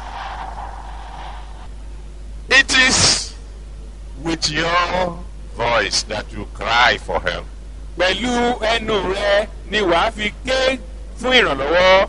It is with your voice that you cry for help. Pẹ̀lú ẹnu rẹ ni wàá fi ké fún ìrànlọ́wọ́.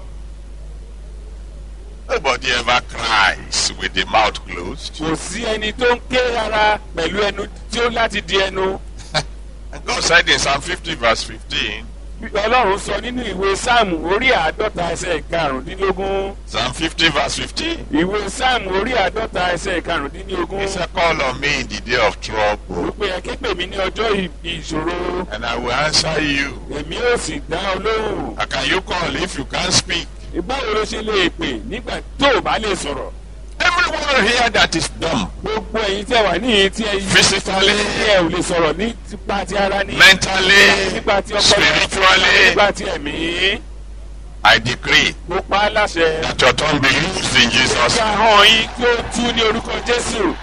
Nobody ever cries with the mouth closed. Kò sí ẹni tó ń ké rárá pẹ̀lú ẹnu tí ó láti di ẹnu. And God said in Psalm 50, verse 15, Bí Ọlọ́run sọ nínú ìwé Sáàmù orí àádọ́ta ẹsẹ̀ karùndínlógún. Psalm 50, verse 15, Ìwé Sáàmù orí àádọ́ta ẹsẹ̀ karùndínlógún. He said, Call on me in the day of trouble, Wípé ẹ ké pè mí ní ọjọ́ ì- ìṣòro. and I will answer you. Èmi ò sì dá ọ lóhùn. How can you call if you can't speak? Báwo ló ṣe lè pè nígbà tó o bá lè sọ̀rọ̀? Everyone here that is dumb, Gbogbo ẹ̀yin tí ẹ wà níyì tí ẹ physically, tí ẹ ò lè sọ̀rọ̀ ní tipa ti ara ní. mentally, nípa ti ọpọlọ spiritually, nípa ti ẹ̀mí. I decree Mo pa á láṣẹ. that your tongue be used in Jesus' Ká name. hàn yín kí ó tú ní orúkọ Jésù.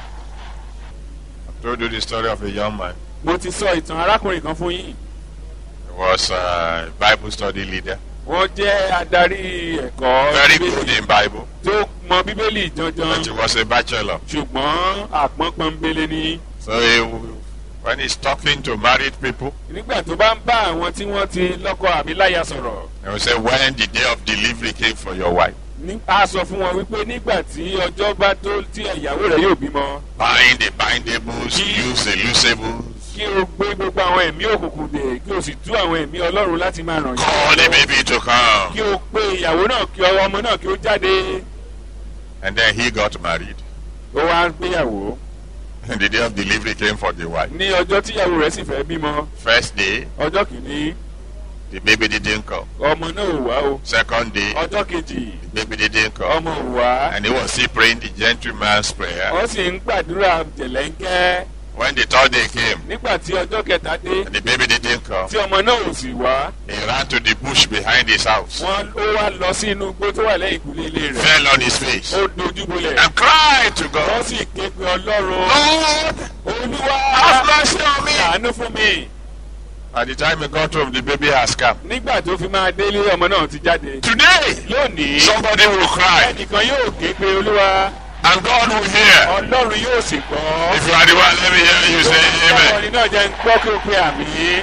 I told you the story of a young man. Mo ti sọ ìtàn arákùnrin kan fún yín. He was a Bible study leader, Wọ́n jẹ́ adarí ẹ̀kọ́ very Bíbélì good in Bible, tó mọ Bíbélì but he janjan. was a bachelor. Ṣùgbọ́n àpọ́n pọ́nbélé ni. So he, when he's talking to married people, Nígbà tó bá ń bá àwọn tí wọ́n ti lọ́kọ àbí láya sọ̀rọ̀. he will say, when the day of delivery came for your wife, ní- a sọ fún wọn wípé nígbà tí ọjọ́ bá tó tí ìyàwó rẹ̀ yóò bímọ bind the bindables, use the loosables, kí o gbé gbogbo àwọn ẹ̀mí òkùnkùn dè kí o sì tú àwọn ẹ̀mí ọlọ́run láti máa ràn call the lọ́wọ́. baby to come. kí o pe ìyàwó náà kí ọwọ́ ọmọ náà kí ó jáde And then he got married. ó wá gbéyàwó And the day of delivery came for the wife. ní ọjọ́ tí ìyàwó rẹ̀ sì fẹ́ bímọ First day, ọjọ́ kìíní the baby didn't come. ọmọ náà ò wá o Second day, ọjọ́ kejì the baby didn't come. ọmọ ò wá And he was still praying the gentleman's prayer. wọ́n sì ń gbàdúrà jẹ̀lẹ́ńkẹ́ When the third day came, nígbà tí ọjọ́ kẹta dé and the baby didn't come, tí ọmọ náà ò sì wá he ran to the bush behind his house, wọ́n ó wá lọ sí inú igbó tó wà lẹ́yìn ìkúlé ilé rẹ̀ fell on his face, ó dojú bolẹ̀ and cried to wọ́n God, sì ké pe ọlọ́run Lord, olúwa have mercy on me. ṣàánú fún mi At the time he got home, the baby has come. nígbà tó fi máa délé ọmọ náà ti jáde Today, lónìí somebody will cry, ẹnìkan yóò ké pe olúwa and God will hear. ọlọ́run yóò sì gbọ́ If you are the one, let me hear you say amen. ọkùnrin náà jẹ́ ń gbọ́ kí o pe àmì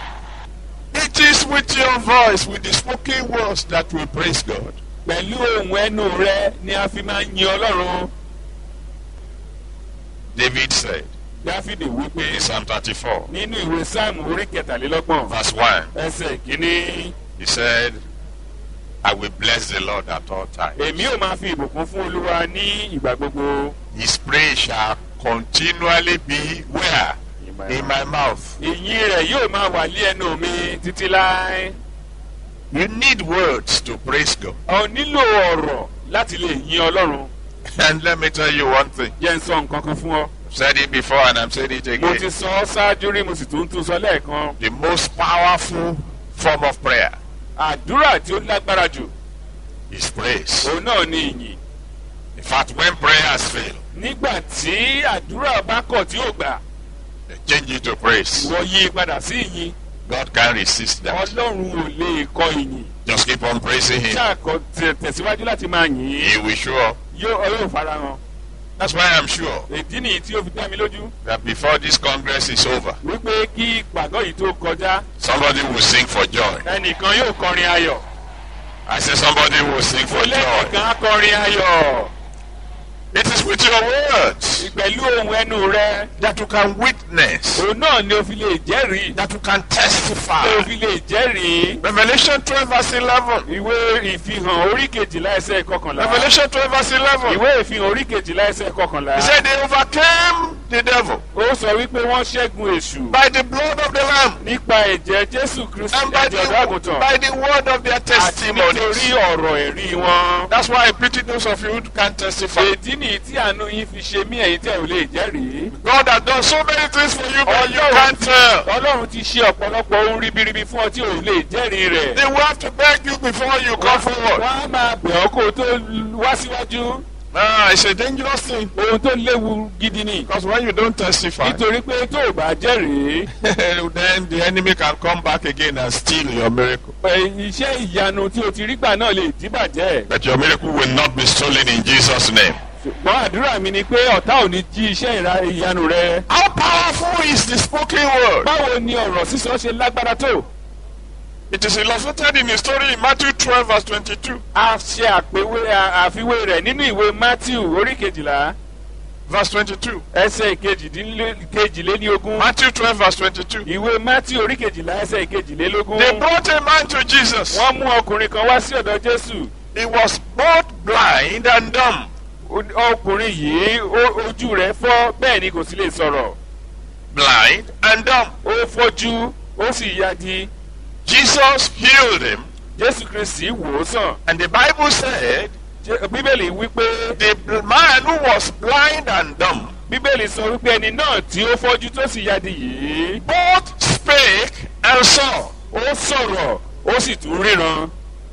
It is with your voice, with the spoken words, that we praise God. pẹ̀lú ohun ẹnu rẹ ni a fi máa ń yin ọlọ́run David said, dáfídì wípé in Psalm 34, nínú ìwé sáàmù orí kẹtàlélọ́gbọ̀n verse 1, ẹsẹ̀ kínní he said, I will bless the Lord at all times. èmi ò máa fi ìbùkún fún olúwa ní ìgbà gbogbo His praise shall continually be where? In my mouth. ìyìn rẹ̀ yóò máa wà lé ẹnu mi títí láé You need words to praise God. ọ nílò ọ̀rọ̀ láti lè yin ọlọ́run And let me tell you one thing. jẹ́ ń sọ nǹkan kan fún ọ I've said it before and I'm saying it mo ti again. sọ ọ́ ṣáájú rí mo sì tún tún sọ lẹ́ẹ̀kan The most powerful form of prayer àdúrà tí ó lágbára jù is praise. òun náà ni ìyìn In fact, when prayers fail, nígbà tí àdúrà bá kọ̀ tí ò gbà they change it to praise. wọ́n yí i padà sí ìyìn God can resist that. ọlọ́run ò lè kọ ìyìn Just keep on praising Him. ṣáàkọ tẹ- tẹ̀síwájú láti máa yìn ín He will show up. yóò yóò farahàn That's why I'm sure ìdí nìyí tí ó fi dá mi lójú that before this Congress is over, wípé kí ìpàgọ́ yìí tó kọjá somebody will sing for joy. ẹnìkan yóò kọrin ayọ̀ I say somebody will sing for joy. olẹ́nìkan á kọrin ayọ̀ It is with your words pẹ̀lú ohun ẹnu rẹ that you can witness, òun náà ni o fi lè jẹ́rìí that you can o testify. fi lè jẹ́rìí Revelation 12 verse 11. ìwé ìfihàn orí kejìlá ẹsẹ̀ kọkànlá Revelation 12 verse 11. ìwé ìfihàn orí kejìlá ẹsẹ̀ kọkànlá He said they overcame the devil ó sọ wípé wọ́n ṣẹ́gun èṣù by the blood of the Lamb nípa ẹ̀jẹ̀ jésù kristu and by ẹ̀jẹ̀ ọ̀dọ́ the, àgùntàn by the word of their àti nítorí testimonies. ọ̀rọ̀ ẹ̀rí wọn. That's why I pity those of you who can't testify. èdí nìyí tí àánú yín fi ṣe mí ẹ̀yin tẹ̀ ò lè jẹ́rìí. God has done so many things for you, but you Ọlọ́run can't tell. ọlọ́run ti ṣe ọ̀pọ̀lọpọ̀ ohun ribiribi fún ọ tí ò lè jẹ́rìí rẹ̀. They will have to beg you before you come forward. wọ́n á máa bẹ̀ ọ́ kó o tó wá síwájú. Ah, it's a dangerous thing ohun tó léwu gidi ni. because when you don't testify, nítorí pé tó o bá jẹ́rìí then the enemy can come back again and steal your miracle. ẹ, iṣẹ́ ìyanu tí o ti rí gbà náà lè díbàjẹ́. But your miracle will not be stolen in Jesus' name. ṣùgbọ́n àdúrà mi ni pé ọ̀tá ò ní jí iṣẹ́ ìra- ìyanu rẹ. How powerful is the spoken word? báwo ni ọ̀rọ̀ sísọ ṣe lágbára tó? It is illustrated in the story in Matthew 12, verse 22. a ṣe àpèwé a- àfiwé rẹ̀ nínú ìwé matthew orí kejìlá Verse 22. ẹsẹ̀ kejìdínlé- kejìlélógún Matthew 12, verse 22. ìwé matthew orí kejìlá ẹsẹ̀ kejìlélógún They brought a man to Jesus. wọ́n mú ọkùnrin kan wá sí ọ̀dọ̀ jésù He was both blind and dumb. O- ọkùnrin yìí ó- ojú rẹ̀ fọ́ bẹ́ẹ̀ ni kò sí lè sọ̀rọ̀ Blind and dumb. ó fọ́jú ó sì yagi Jesus healed him. jésù kristi wò ó sàn And the Bible said Jé- bíbélì wípé the bl- man who was blind and dumb bíbélì sọ wípé ẹni náà tí ó fọ́jú tó sì yagi yìí both spake and saw. ó sọ̀rọ̀ ó sì tún ríran.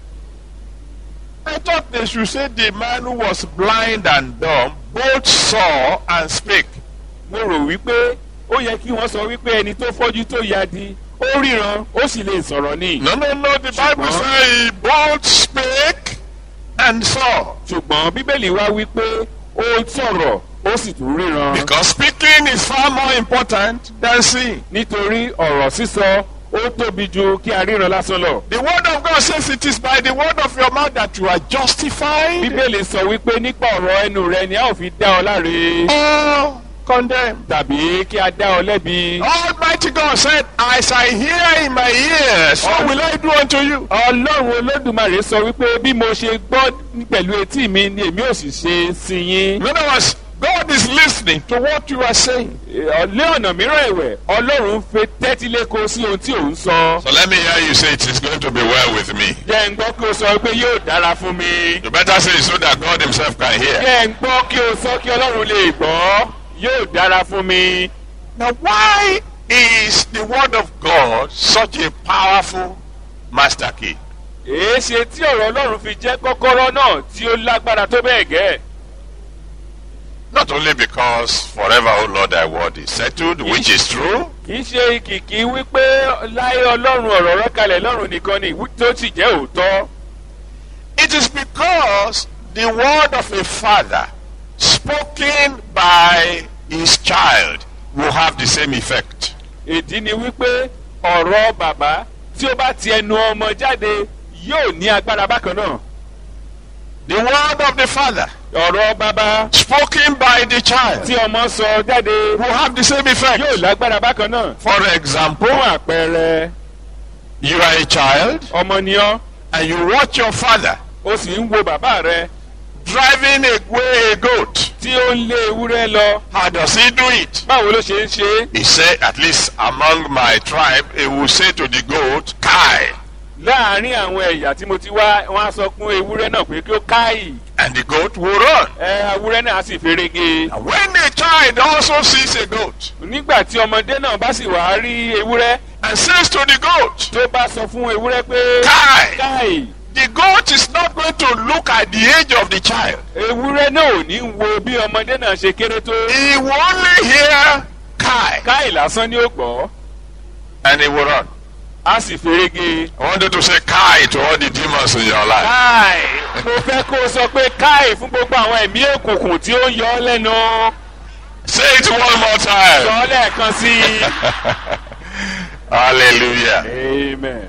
I thought they should say the man who was blind and dumb both saw and spake. mo rò wípé ó yẹ kí wọ́n sọ wípé ẹni tó fọ́jú tó yadi ó ríran ó sì lè sọ̀rọ̀ ní. No, no, no. The Bible Ṣùgbọ́n- says he both spake and saw. ṣùgbọ́n bíbélì wá wípé ó sọ̀rọ̀ ó sì tún ríran. Because speaking is far more important than seeing. nítorí ọ̀rọ̀ sísọ ó tóbi ju kí a ríran lásán lọ. The word of God says it is by the word of your mouth that you are justified bíbélì sọ wípé nípa ọ̀rọ̀ ẹnu rẹ ni a ò fi dá ọ láre or condemned. tàbí kí a dá ọ lẹ́bi. Almighty God said, As I hear in my ears, so will I do unto you. ọlọ́run olódùmarè sọ wípé bí mo ṣe gbọ́ pẹ̀lú etí mi ni èmi ò sì ṣe sí yín. In other words, God is listening to what you are saying. lé ọ̀nà mìíràn ẹ̀wẹ̀ ọlọ́run fẹ́ tẹ́tí léko sí ohun tí òun sọ. So let me hear you say it is going to be well with me. jẹ́ ń gbọ́ kí o sọ pé yóò dára fún mi. You better say it so that God Himself can hear. jẹ́ ń gbọ́ kí o sọ kí ọlọ́run lè gbọ́ yóò dára fún mi. Now, why is the Word of God such a powerful master key? èé ṣe tí ọ̀rọ̀ ọlọ́run fi jẹ́ kọ́kọ́rọ́ náà tí ó lágbára tó bẹ́ẹ̀ gẹ́. Not only because forever, O Lord, thy word is settled, which is true, kì í ṣe kìkì wípé láyé ọlọ́run ọ̀rọ̀ rẹ̀ kalẹ̀ lọ́run nìkan ni wí- tó sì jẹ́ òótọ́. it is because the word of a father spoken by his child will have the same effect. ìdí ni wípé ọ̀rọ̀ bàbá tí ó bá ti ẹnu ọmọ jáde yóò ní agbára bákan náà. The word of the father ọ̀rọ̀ bàbá spoken by the child tí ọmọ sọ jáde will have the same effect. yóò lágbára bákan náà. For example, fún àpẹẹrẹ you are a child ọmọ ni ọ́ and you watch your father ó sì ń wo bàbá rẹ driving away a goat. tí ó ń lé ewúrẹ́ lọ How does he do it? báwo ló ṣe ń ṣe é. He said, at least among my tribe, he will say to the goat, Kai. láàárín àwọn ẹ̀yà tí mo ti wá wọ́n á sọ fún ewúrẹ́ náà pé kí ó káyì And the goat will run. ẹ ewúrẹ́ náà á sì ferege. And when the child also sees a goat nígbà tí ọmọdé náà bá sì wá rí ewúrẹ́ and says to the goat, tó bá sọ fún ewúrẹ́ pé Kai, káyì the goat is not going to look at the age of the child. ewúrẹ́ náà ò ní wo bí ọmọdé náà ṣe kéré tó. He will only hear Kai káyì lásán ni ó gbọ́ and he will run. á sì ferege. I want you to say Kai to all the demons in your life. káì mo fẹ́ kó o sọ pé káì fún gbogbo àwọn ẹ̀mí òkùnkùn tí ó ń yọ ọ́ lẹ́nu. Say it one more sọ time. ọ́ lẹ́ẹ̀kan sí i. Hallelujah. amen.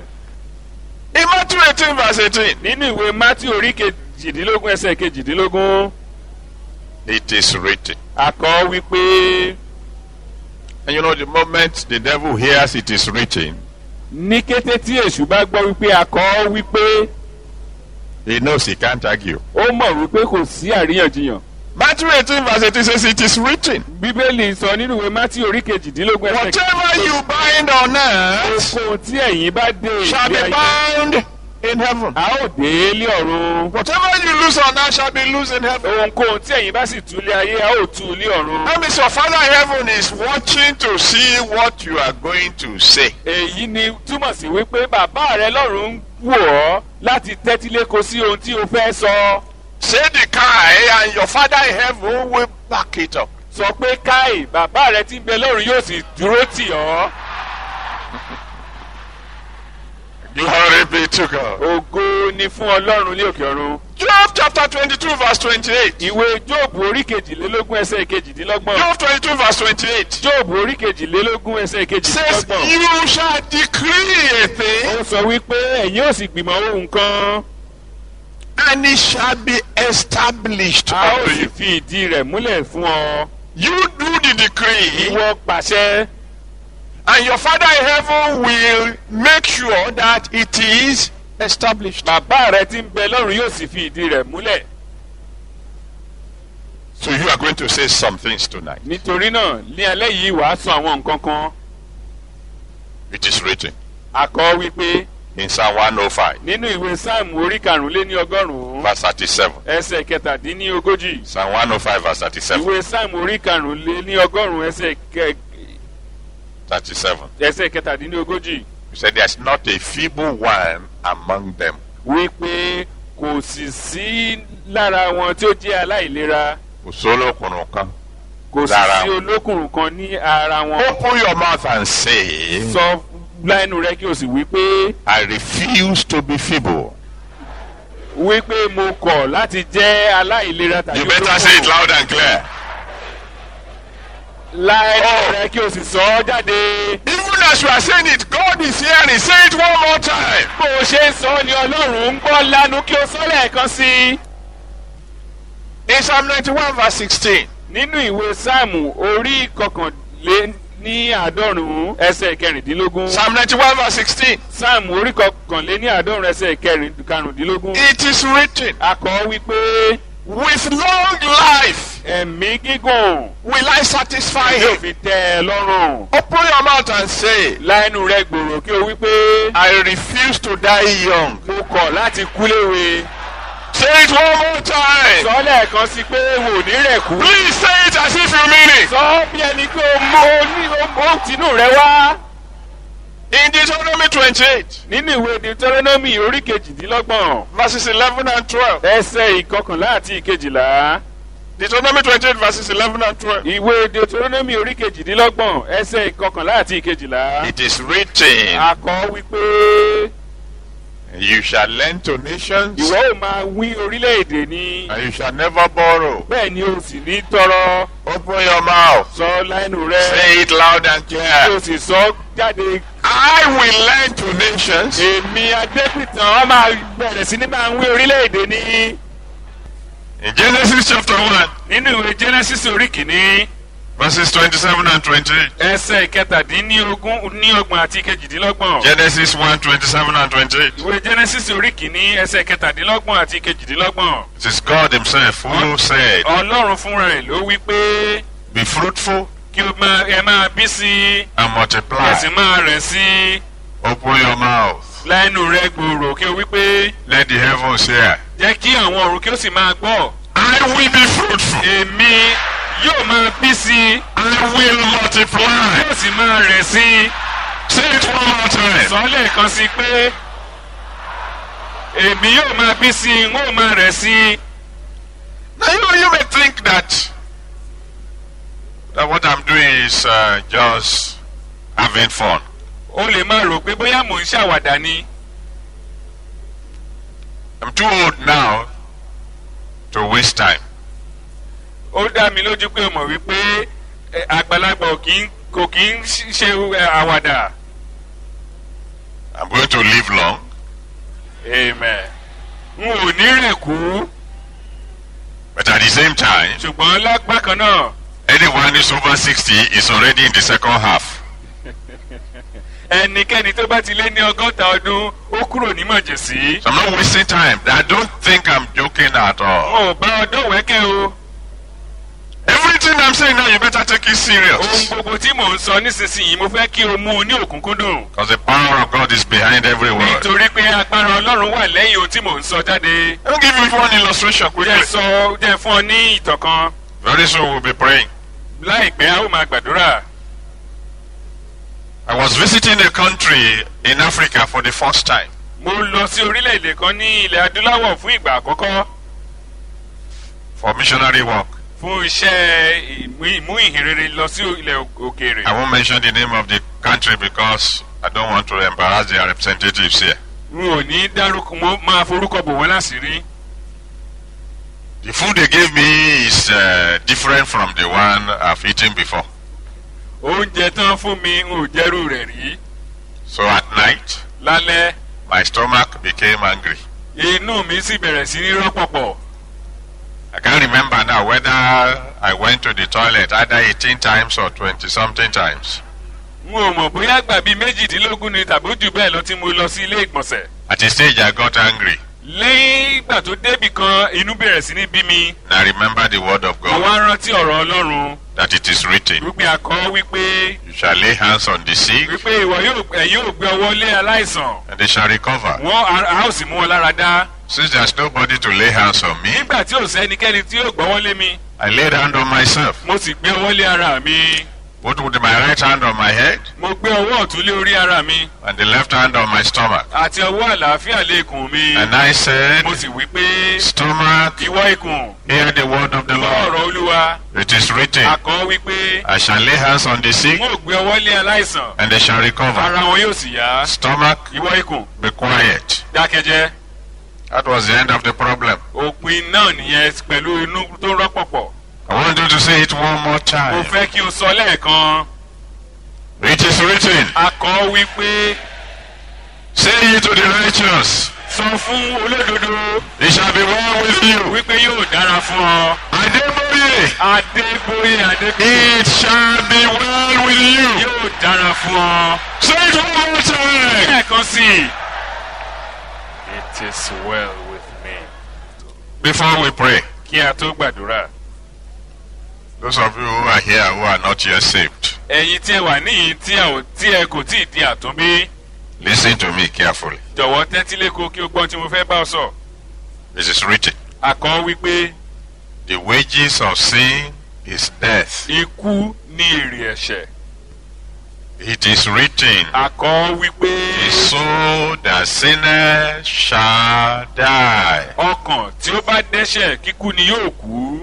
In Matthew 18, verse 18, nínú ìwé matthew orí kejìdínlógún ẹsẹ̀ kejìdínlógún it is written. àkọ́ wípé And you know, the moment the devil hears it is written, ní kété tí èṣù bá gbọ́ wípé àkọ́ wípé he knows he can't argue. ó mọ̀ wípé kò sí àríyànjiyàn. Matthew 18, verse 18 says, It is written. bíbélì sọ nínú ìwé matthew orí kejìdínlógún ẹsẹ̀ Whatever you bind on earth ohunkóhun tí ẹ̀yin bá dé shall ìgbé be ayé bound in heaven. a ó dé ilé ọ̀run. Whatever you lose on earth shall be loose in heaven. ohunkóhun tí ẹ̀yin bá sì tú ilé ayé a ó tú ilé ọ̀run. That means your Father in heaven is watching to see what you are going to say. èyí ni túmọ̀ sí wípé bàbá rẹ lọ́run ń wò ọ́ láti tẹ́tí léko sí ohun tí o fẹ́ sọ. Say the Kai, and your Father in heaven will back it up. sọ pé káì bàbá rẹ tí ń bẹ lọ́run yóò sì dúró tì ọ́. Glory be to God. ògo ni fún ọlọ́run ní òkè ọ̀run. Job chapter 22, verse 28. ìwé jóòbù orí kejìlélógún ẹsẹ̀ kejìdínlọ́gbọ̀n. Job 22, verse 28 jóòbù orí kejìlélógún ẹsẹ̀ says, kejìdínlọ́gbọ̀n. You shall decree a thing, ó sọ wípé ẹ̀yin ò sì gbìmọ̀ ohun kan. and it shall be established a ó unto sì you. fi ìdí rẹ̀ múlẹ̀ fún ọ. You do the decree, ìwọ pàṣẹ. and your Father in heaven will make sure that it is established. bàbá rẹ tí ń bẹ lọ́run yóò sì fi ìdí rẹ̀ múlẹ̀. So you are going to say some things tonight. nítorí náà ní alẹ́ yìí wàá sọ àwọn nǹkan kan. It is written àkọ́ wípé in Psalm 105, nínú ìwé sáàmù orí karùnléní ọgọ́rùn-ún verse 37. ẹsẹ̀ kẹtàdínní ogójì. Psalm 105, verse 37. ìwé sáàmù orí karùnléní ọgọ́rùn-ún ẹsẹ̀ kẹ 37. ẹsẹ̀ kẹtàdínní ogójì. He said, There's not a feeble one among them. wípé kò sì sí lára wọn tí ó jẹ́ aláìlera Kò sólókùnrin kan. kò sì Lára sí wọn. olókùnrin kan ní ara wọn. Open your mouth and say, sọ lẹ́nu rẹ kí o sì wípé I refuse to be feeble. wípé mo kọ̀ láti jẹ́ aláìlera tàbí You better say it olókùnrin. loud and clear. lẹ́nu Oh. rẹ kí o sì sọ ọ́ jáde. Even as you are saying it, God is hearing. Say it one more time. bó o ṣe ń sọ ni ọlọ́run ń gbọ́ lánú kí o sọ lẹ́ẹ̀kan sí i. In Psalm 91, verse 16. nínú ìwé sáàmù orí kọkànlé ní àádọ́rùn-ún ẹsẹ̀ kẹrìndínlógún. Psalm 91, verse 16. sáàmù orí kọkànlé ní àádọ́rùn-ún ẹsẹ̀ kẹrin- karùndínlógún. It is written, akọ wípé With long life ẹ̀mí gígùn will I satisfy yóò him. fi tẹ́ ẹ lọ́rùn. Open your mouth and say, láìnú rẹ gbòòrò kí o wípé I refuse to die young. mo kọ̀ láti kú léwe. Say it one more time. sọ lẹ́ẹ̀kan sí pé wò ní rẹ̀ kú. Please say it as if you mean it. sọ bí ẹni pé o mọ ní o tinú rẹ wá. In Deuteronomy 28, nínú ìwé deuteronomy orí kejìdínlọ́gbọ̀n verses 11 and 12. ẹsẹ̀ ìkọkànlá àti ìkejìlá. Deuteronomy 28, verses 11 and 12. ìwé deuteronomy orí kejìdínlọ́gbọ̀n ẹsẹ̀ ìkọkànlá àti ìkejìlá. It is written, akọ wípé You shall lend to nations, ìwọ ò máa wí orílẹ̀-èdè ni. and you shall never borrow. bẹ́ẹ̀ ni o sì ní tọrọ. Open your mouth. sọ lẹ́nu rẹ. Say it loud and kí o clear. sì sọ jáde. I will lend to nations, èmi adépìtàn ọ máa bẹ̀rẹ̀ sí ní máa wí orílẹ̀-èdè ni. In Genesis chapter 1, nínú ìwé genesis orí kìíní verses 27 and 28. ẹsẹ̀ ìkẹtàdínlógún ní ọgbọ̀n àti kejìdínlọ́gbọ̀n. Genesis 1, 27 and 28. ìwé genesis orí kìíní ẹsẹ̀ kẹtàdínlọ́gbọ̀n àti kejìdínlọ́gbọ̀n. It is God Himself who said, ọlọ́run fúnra ẹ̀ ló wí pé Be fruitful kí o máa ẹ máa bí sí i and ẹ multiply. sì máa rẹ̀ sí i Open your mouth. lẹ́nu rẹ gbòòrò kí o wí pé Let the heavens hear. jẹ́ kí àwọn ọ̀run kí o sì máa gbọ́. I will be fruitful. èmi yóò máa bí sí i I will multiply. yóò sì máa rẹ̀ sí i. Say it one more time. sọ lẹ́ẹ̀kan sí i pé èmi yóò máa bí sí i n ó máa rẹ̀ sí i. Now you, you may think that that what I'm doing is uh, just having fun. o lè máa rò pé bóyá mò ń ṣàwàdà ni. I'm too old now to waste time. ó dá mi lójú pé o mọ̀ wípé eh, àgbàlagbà ò kì í- kò kì í ṣ- ṣe eh, àwàdà. I'm going to live long. amen. n ò ní rẹ̀ kú But at the same time, ṣùgbọ́n lágbákan náà anyone who's over 60 is already in the second half. ẹnikẹ́ni tó bá ti lé ní ọgọ́ta ọdún ó kúrò ní mọ̀jẹ̀sí. So I'm not wasting time. I don't think I'm joking at all. wọn ò bá ọdún wẹ́kẹ́ o. Everything I'm saying now, you better take it ohun serious. gbogbo tí mò ń sọ nísinsìnyí mo fẹ́ kí o mú un ní òkúnkúndùn. Because the power of God is behind every word. nítorí pé agbára ọlọ́run wà lẹ́yìn ohun tí mò ń sọ jáde. Let me give you one illustration jẹ́ quickly. sọ jẹ́ fún ọ ní ìtàn kan. Very soon we'll be praying. láìpẹ́ a ó máa gbàdúrà. I was visiting a country in Africa for the first time. mo lọ sí orílẹ̀-èdè kan ní ilẹ̀ adúláwọ̀ fún ìgbà àkọ́kọ́ for missionary work. fún iṣẹ́ ìmú ìmú ìhìnrere lọ sí ilẹ̀ òkèèrè. I won't mention the name of the country because I don't want to embarrass their representatives here. n ò ní dárúkọ mo máa forúkọ bò wọ́n láṣìírí. The food they gave me is uh, different from the one I've eaten before. oúnjẹ tán fún mi n ò jẹ́rú rẹ̀ rí. So at night, lálẹ́ my stomach became angry. inú mi sì bẹ̀rẹ̀ sí ní rọ́pọ̀pọ̀. I can't remember now whether I went to the toilet either 18 times or 20 something times. n ò mọ̀ bóyá gbà bíi méjìdínlógún ni tàbí jù bẹ́ẹ̀ lọ tí mo lọ sí ilé ìgbọ̀nsẹ̀. At a stage, I got angry. lẹ́yìn ìgbà tó débì kan inú bẹ̀rẹ̀ sí ní bí mi. And I remember the word of mo God wá rántí ọ̀rọ̀ ọlọ́run that it is written, wípé akọ́ wípé You shall lay hands on the sick wípé ìwọ yóò ẹ̀yin yóò gbé ọwọ́ lé aláìsàn and they shall recover. wọ́n a a ó sì mú wọn lára dá. Since there's nobody to lay hands on me, nígbà tí ò sẹ́nikẹ́ni tí yóò gbọ́wọ́ lé mi I laid hand on myself. mo sì gbé ọwọ́ lé ara mi Put with my right hand on my head mo gbé ọwọ́ ọ̀tún lé orí ara mi and the left hand on my stomach. àti ọwọ́ àlàáfíà lé ikùn mi And I said, mo sì wí pé Stomach, ìwọ ikùn hear the word of the gbọ́ Lord. ọ̀rọ̀ olúwa It is written, akọ́ wípé I shall lay hands on the sick wọn ò gbé ọwọ́ lé aláìsàn and they shall recover. ara wọn yóò sì yá Stomach, ìwọ ikùn be quiet. dákẹ́jẹ́ That was the end of the problem. òpin náà nìyẹn pẹ̀lú inú tó rọ́pọ̀pọ̀ I want you to say it one more mo time. fẹ́ kí o sọ lẹ́ẹ̀kan It is written, akọ́ wípé Say ye to the righteous, sọ fún olódodo it shall be well with you. wípé yóò dára fún ọ Adeboye, adéboyè adébíyè it shall be well with you. yóò dára fún ọ. Say it one more time. lẹ́ẹ̀kan sí i. it is well with me. Before we pray, kí a tó gbàdúrà. those of you who are here who are not yet saved, ẹ̀yin tí ẹ wà níyìn tí ẹ ò tí ẹ kò tí ì di àtúnbí listen to me carefully. jọ̀wọ́ tẹ́tí lẹ́kọ̀ọ́ kí o gbọ́n tí mo fẹ́ bá ọ sọ. It is written, àkọ́ wípé the wages of sin is death. ikú ní èrè ẹ̀ṣẹ̀. It is written, àkọ́ wípé the soul that sinneth shall die. ọkàn tí ó bá dẹ́ṣẹ̀ kíkú ni yóò kú.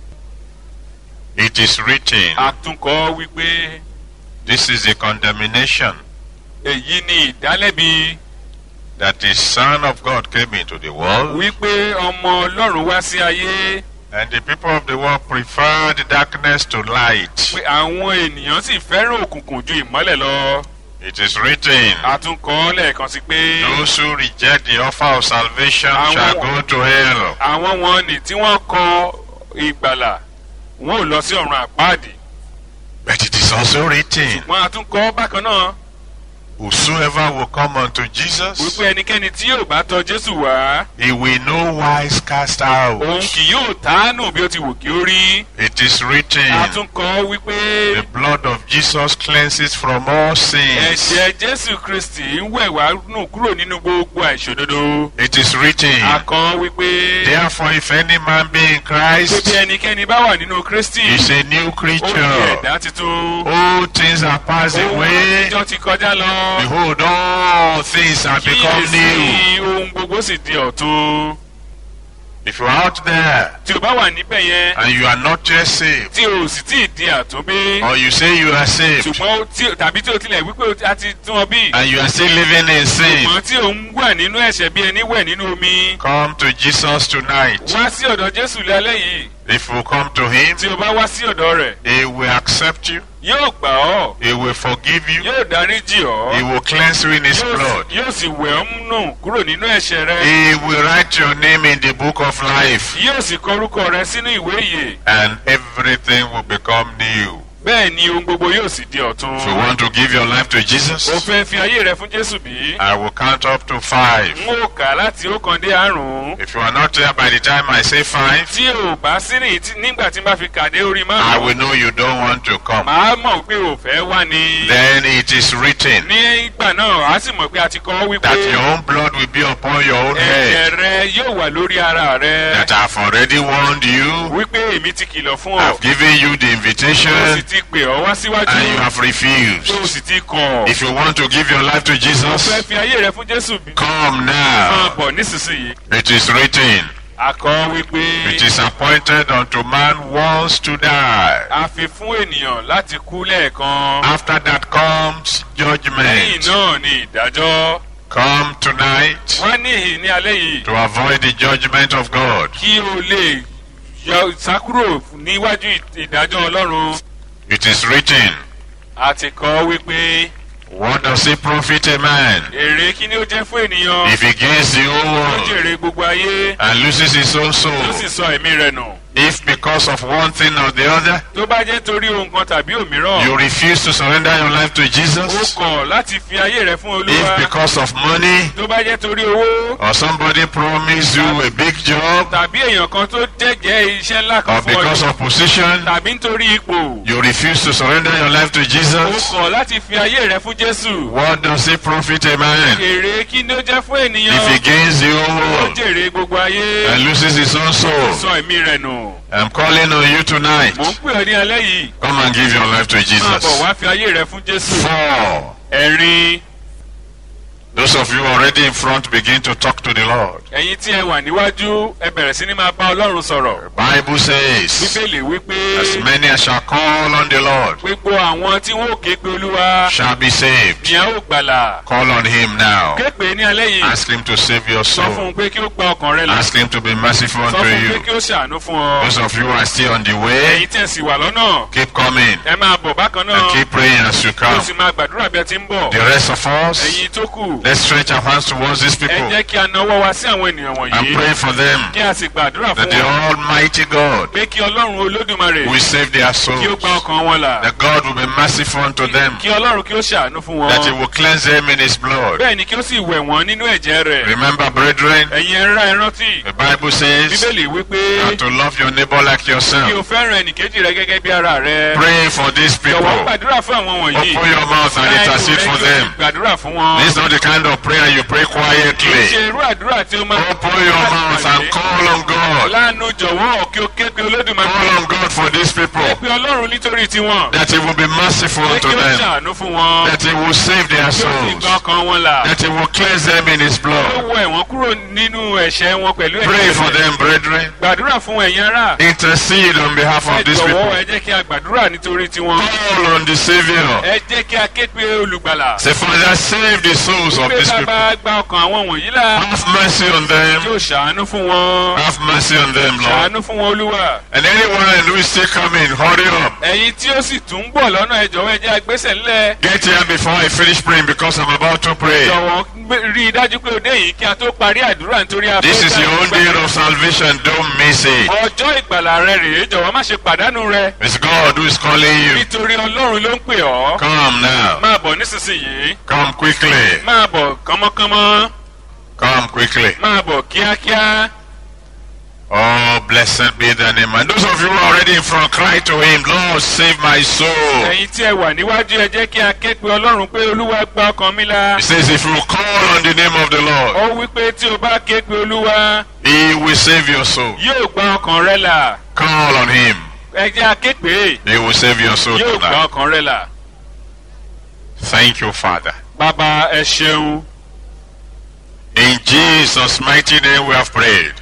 It is written, àtúnkọ́ wípé this is the condemnation èyí ni ìdálẹ́bi that the Son of God came into the world, wípé ọmọ ọlọ́run wá sí ayé and the people of the world preferred darkness to light. pé àwọn ènìyàn sì fẹ́ràn òkùnkùn ju ìmọ́lẹ̀ lọ. It is written, a tún kọ́ ọ́ lẹ́ẹ̀kan sí pé Those who reject the offer of salvation Àwọn- shall go to hell. àwọn wọn ni tí wọ́n kọ ìgbàlà wọn ò lọ sí ọ̀run àpáàdì But it is also written, wọn a tún kọ́ ọ́ bákan náà Whosoever will come unto Jesus, wípé ẹnikẹ́ni tí yóò bá tọ jésù wá he will no wise cast out. òun kì yóò tánù bí ó ti wù kí ó rí It is written, a tún kọ́ wípé The blood of Jesus cleanses from all sins. ẹ̀jẹ̀ jésù kristi ń wẹ̀ wá nù kúrò nínú gbogbo àìṣòdodo It is written, a kọ́ wípé Therefore, if any man be in pé bí Christ, ẹnikẹ́ni bá wà nínú kristi he is a new ó di creature. ẹ̀dá tuntun All things are passed ohun away. àtijọ́ ti kọjá lọ Behold, all things are become new. kíyèsí ohun gbogbo sì di ọ̀tun If you are out there tí o bá wà níbẹ̀ yẹn and you are not yet saved, tí o sì tí ì di àtúnbí or you say you are saved ṣùgbọ́n tí- tàbí tí o tilẹ̀ wípé o ti- a ti tún ọ bí and you are still living in sin, ṣùgbọ́n tí o ń wà nínú ẹ̀ṣẹ̀ bí ẹni wẹ̀ nínú omi come to Jesus tonight. wá sí ọ̀dọ̀ jésù lálẹ́ yìí If you come to Him, tí o bá wá sí ọ̀dọ̀ rẹ̀ He will accept you, yóò gbà ọ́ He will forgive you, yóò dáríjì ọ́ He will cleanse you in His yóò blood. sì- yóò sì wẹ̀ ọ́ nù kúrò nínú ẹ̀ṣẹ̀ rẹ He will write your name in the book of life, yóò sì kọ orúkọ rẹ sínú ìwé ìyè and everything will become new. bẹ́ẹ̀ ni ohun gbogbo yóò sì di ọ̀tun If you want to give your life to o Jesus, fẹ́ fi ayé rẹ fún jésù bí I will count up to five. n ó kà láti ọ̀kan dé àrùn If you are not there by the time I say five, tí o bá sí ní tí- nígbà tí n bá fi kàdé orí I márùn will know you don't want to come. màá mọ̀ pé o fẹ́ wá ni Then it is written ní ìgbà náà a sì mọ̀ pé a ti kọ́ wípé that your own blood will be upon your own head. ẹ̀jẹ̀ rẹ yóò wà lórí ara rẹ That I've already warned you, wípé èmi ti kìlọ̀ fún ọ I've given you the o sì invitation, ti pè ọ wá síwájú and you have o refused. sì ti kọ̀ If you want to give your life to o fẹ́ Jesus, fi ayé rẹ fún jésù bí come máa now. bọ̀ nísinsìnyí It is written, a kọ wípé it is appointed unto man once to die. a fi fún ènìyàn láti kú lẹ́ẹ̀kan After that comes lẹ́yìn judgment. náà ni ìdájọ́ Come tonight wá níhìn ní alẹ́ yìí to avoid the judgment of God. kí o lè yọ sákúrò níwájú ìdájọ́ ọlọ́run It is written, a ti kọ́ wípé What does it profit a man èrè kí ni ó jẹ́ fún ènìyàn if he gains the whole ó world jèrè gbogbo ayé and loses his own ó sì soul? sọ ẹ̀mí rẹ̀ nù If because of one thing or the other tó bá jẹ́ torí ohun kan tàbí òmíràn you refuse to surrender your life to ó Jesus, kọ̀ láti fi ayé rẹ̀ fún olúwa if because of money tó bá jẹ́ torí owó or somebody promised you a big job tàbí èèyàn kan tó jẹ́jẹ́ iṣẹ́ ńlá or kan fún ọ because of position, tàbí nítorí ipò you refuse to surrender your life to ó Jesus, kọ̀ láti fi ayé rẹ̀ fún jésù what does it profit a man èrè kí ni ó jẹ́ fún if he ènìyàn gains the whole ó world jèrè gbogbo ayé and loses his own soul? sọ ẹ̀mí rẹ̀ nù I'm calling on you tonight. mò ń pè ọ́ ní alẹ́ yìí Come and give your life to máa bọ̀ Jesus. wá fi ayé rẹ̀ fún jésù Four. ẹ̀rin Those of you already in front begin to talk to the Lord. ẹ̀yin tí ẹ wà níwájú ẹ bẹ̀rẹ̀ sí ni máa bá ọlọ́run sọ̀rọ̀ Bible says, bíbélì wípé As many as shall call on the Lord gbogbo àwọn tí wọn ò ké pe olúwa shall be saved. ni a ó gbàlà Call on him now. ké pe ní alẹ́ yìí Ask him to save your sọ fún soul. un pé kí ó gba ọkàn rẹ là Ask him to be merciful sọ unto fún un pé you. kí ó ṣàánú fún ọ Those of you who are still on the way, ẹ̀yin tí ẹ sì wà lọ́nà keep coming ẹ máa bọ̀ bákan náà and keep praying as you kí o come. sì máa gbàdúrà bí ẹ ti ń bọ̀ The rest of us, ẹ̀yin tó kù let's stretch our hands towards these ẹ people jẹ́ kí a nawọ́ wa sí àwọn ènìyàn and wọ̀nyí pray for them kí a sì gbàdúrà that fún the wọn Almighty God pé kí ọlọ́run olódùmarè will save their kí ó souls. gba ọkàn wọn là That God will be merciful unto them. kí ọlọ́run kí ó ṣàánú fún That He wọn will cleanse them in His blood. bẹ́ẹ̀ ni kí ó sì wẹ̀ wọ́n nínú ẹ̀jẹ̀ rẹ̀ Remember, brethren, ẹ̀yin ẹ̀rá ẹ rántí the Bible says bíbélì wípé that to love your neighbor like kí o yourself. fẹ́ràn ẹnìkejì rẹ gẹ́gẹ́ bí ara rẹ Pray for these jọ̀wọ́ people. gbàdúrà fún àwọn wọ̀nyí Open your mouth and Láì intercede rẹ for kí o them. sì gbàdúrà fún wọn This is not the kind of prayer you pray kì í ṣe quietly. irú àdúrà tí ó máa Open your mouth and call on God. lánàá jọ̀wọ́ kí o ké pe olódùmarè Call on God for these people. pé ọlọ́run nítorí tiwọn That He will be merciful pé unto kí ó them. ṣàánú fún wọn That He will save their kí ó sì souls. gba ọkàn wọn là That He will cleanse them in His ó blood. wọ ẹ̀wọ̀n kúrò nínú ẹ̀ṣẹ̀ wọn pẹ̀lú Pray ẹ̀jẹ̀ for rẹ̀. them, brethren. gbàdúrà fún ẹ̀yin ará Intercede on behalf ẹ of these jọ̀wọ́ people. ẹ jẹ́ kí a gbàdúrà nítorí tiwọn Call on the Savior. ẹ jẹ́ kí a ké pe olùgbàlà Say, Father, save the souls of wípé these people. bàbá gba ọkàn àwọn wọ̀nyí là Have mercy on them. yóò ṣàánú fún wọn Have mercy on them, Lord. ṣàánú fún wọn olúwa. And anyone who is still coming, hurry up. ẹ̀yin tí ó sì tún ń bọ̀ lọ́nà ẹ jọ̀wọ́ ẹ jẹ́ agbésẹ̀ ńlẹ̀. Get here before I finish praying because I'm about to pray. jọ̀wọ́ gbé- rí i dájú pé o dé yìí kí a tó parí àdúrà nítorí a This fẹ́ is gba your own ìgbàlà. day of salvation. Don't miss it. ọjọ́ ìgbàlà rẹ rèé jọ̀wọ́ má ṣe pàdánù rẹ It's God who is calling you. nítorí ọlọ́run ló ń pè ọ́. Come now. máa bọ̀ nísinsìnyí Come quickly. máa bọ̀ kánmọ́kánmọ́ Come quickly. máa bọ̀ kíákíá. Oh, blessed be the name. And those of you who are already in front, cry to Him, Lord, save my soul. ẹ̀yin tí ẹ wà níwájú ẹ jẹ́ kí a ké pe ọlọ́run pé olúwa gba ọkàn mi la. He says, if you call on the name of the Lord, ó wí pé tí o bá ké pe olúwa He will save your soul. yóò gba ọkàn rẹ là. Call on Him. ẹ jẹ́ a ké pé He will save your soul yóò gba tonight. ọkàn rẹ là. Thank you, Father. bàbá ẹ ṣeun. In Jesus' mighty name we have prayed.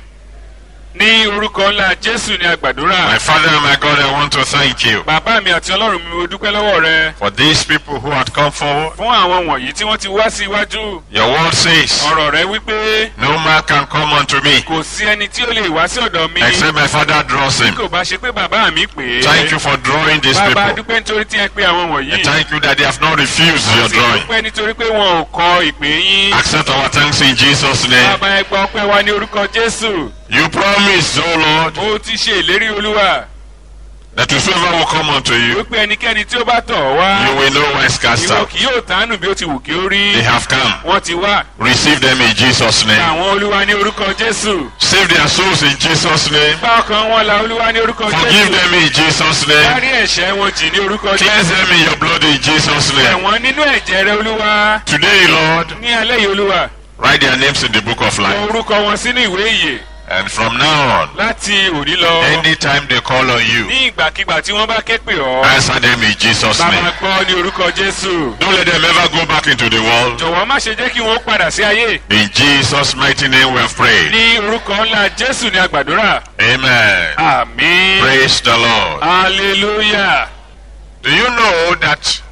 ní orúkọ ńlá jésù ní My àgbàdúrà. Father and my God, I want to thank you bàbá mi àti ọlọ́run mi mo dúpẹ́ lọ́wọ́ rẹ. for these people who had come forward. fún àwọn wọ̀nyí tí wọ́n ti wá sí iwájú. Your word says, ọ̀rọ̀ rẹ wípé No man can come unto me kò sí ẹni tí ó lè wá sí ọ̀dọ̀ mi. except my Father draws bí him. kò bá ṣe pé bàbá mi pè é. Thank you for drawing these bàbá people. dúpẹ́ nítorí tí ẹ pé àwọn wọ̀nyí. And thank you that they have not refused your Sì drawing. dúpẹ́ nítorí pé wọn ò kọ ìpè yín. Accept our thanks in Jesus' name. bàbá ẹ gba ọpẹ́ wa ní orúkọ jésù. You promised, O Lord, ó ti ṣe ìlérí olúwa. that whosoever will come unto you, wípé ẹnikẹ́ni tí ó bá tọ̀ ọ́ wá. you will know whence cast ìwọ out. kì yóò tánù bí ó ti wù kí ó rí. They have come. wọ́n ti wá. Receive them in Jesus' name. àwọn olúwa ní orúkọ jésù. Save their souls in Jesus' name. bá ọkàn wọn la olúwa ní orúkọ Forgive jésù. them in Jesus' name. dárí ẹ̀ṣẹ̀ wọn jì ní orúkọ Cleanse jésù. them in your blood in Jesus' name. ẹ̀wọ̀n nínú ẹ̀jẹ̀ rẹ olúwa. Today, Lord, ní alẹ́ yìí olúwa. write their names in the book of kọ life. orúkọ wọn sínú ìwé ìyè. And from now on, láti òní lọ. anytime they call on you, ní ìgbàkigbà tí wọ́n bá ké pè ọ́. answer them in Jesus' bàbá name. gbọ́ ní orúkọ jésù. Don't let them ever go back into the world. jọ̀wọ́ má ṣe jẹ́ kí wọ́n padà sí ayé. In Jesus' mighty name we have prayed. ní orúkọ ńlá jésù ní àgbàdúrà. Amen. àmín. Praise the Lord. hallelujah. Do you know that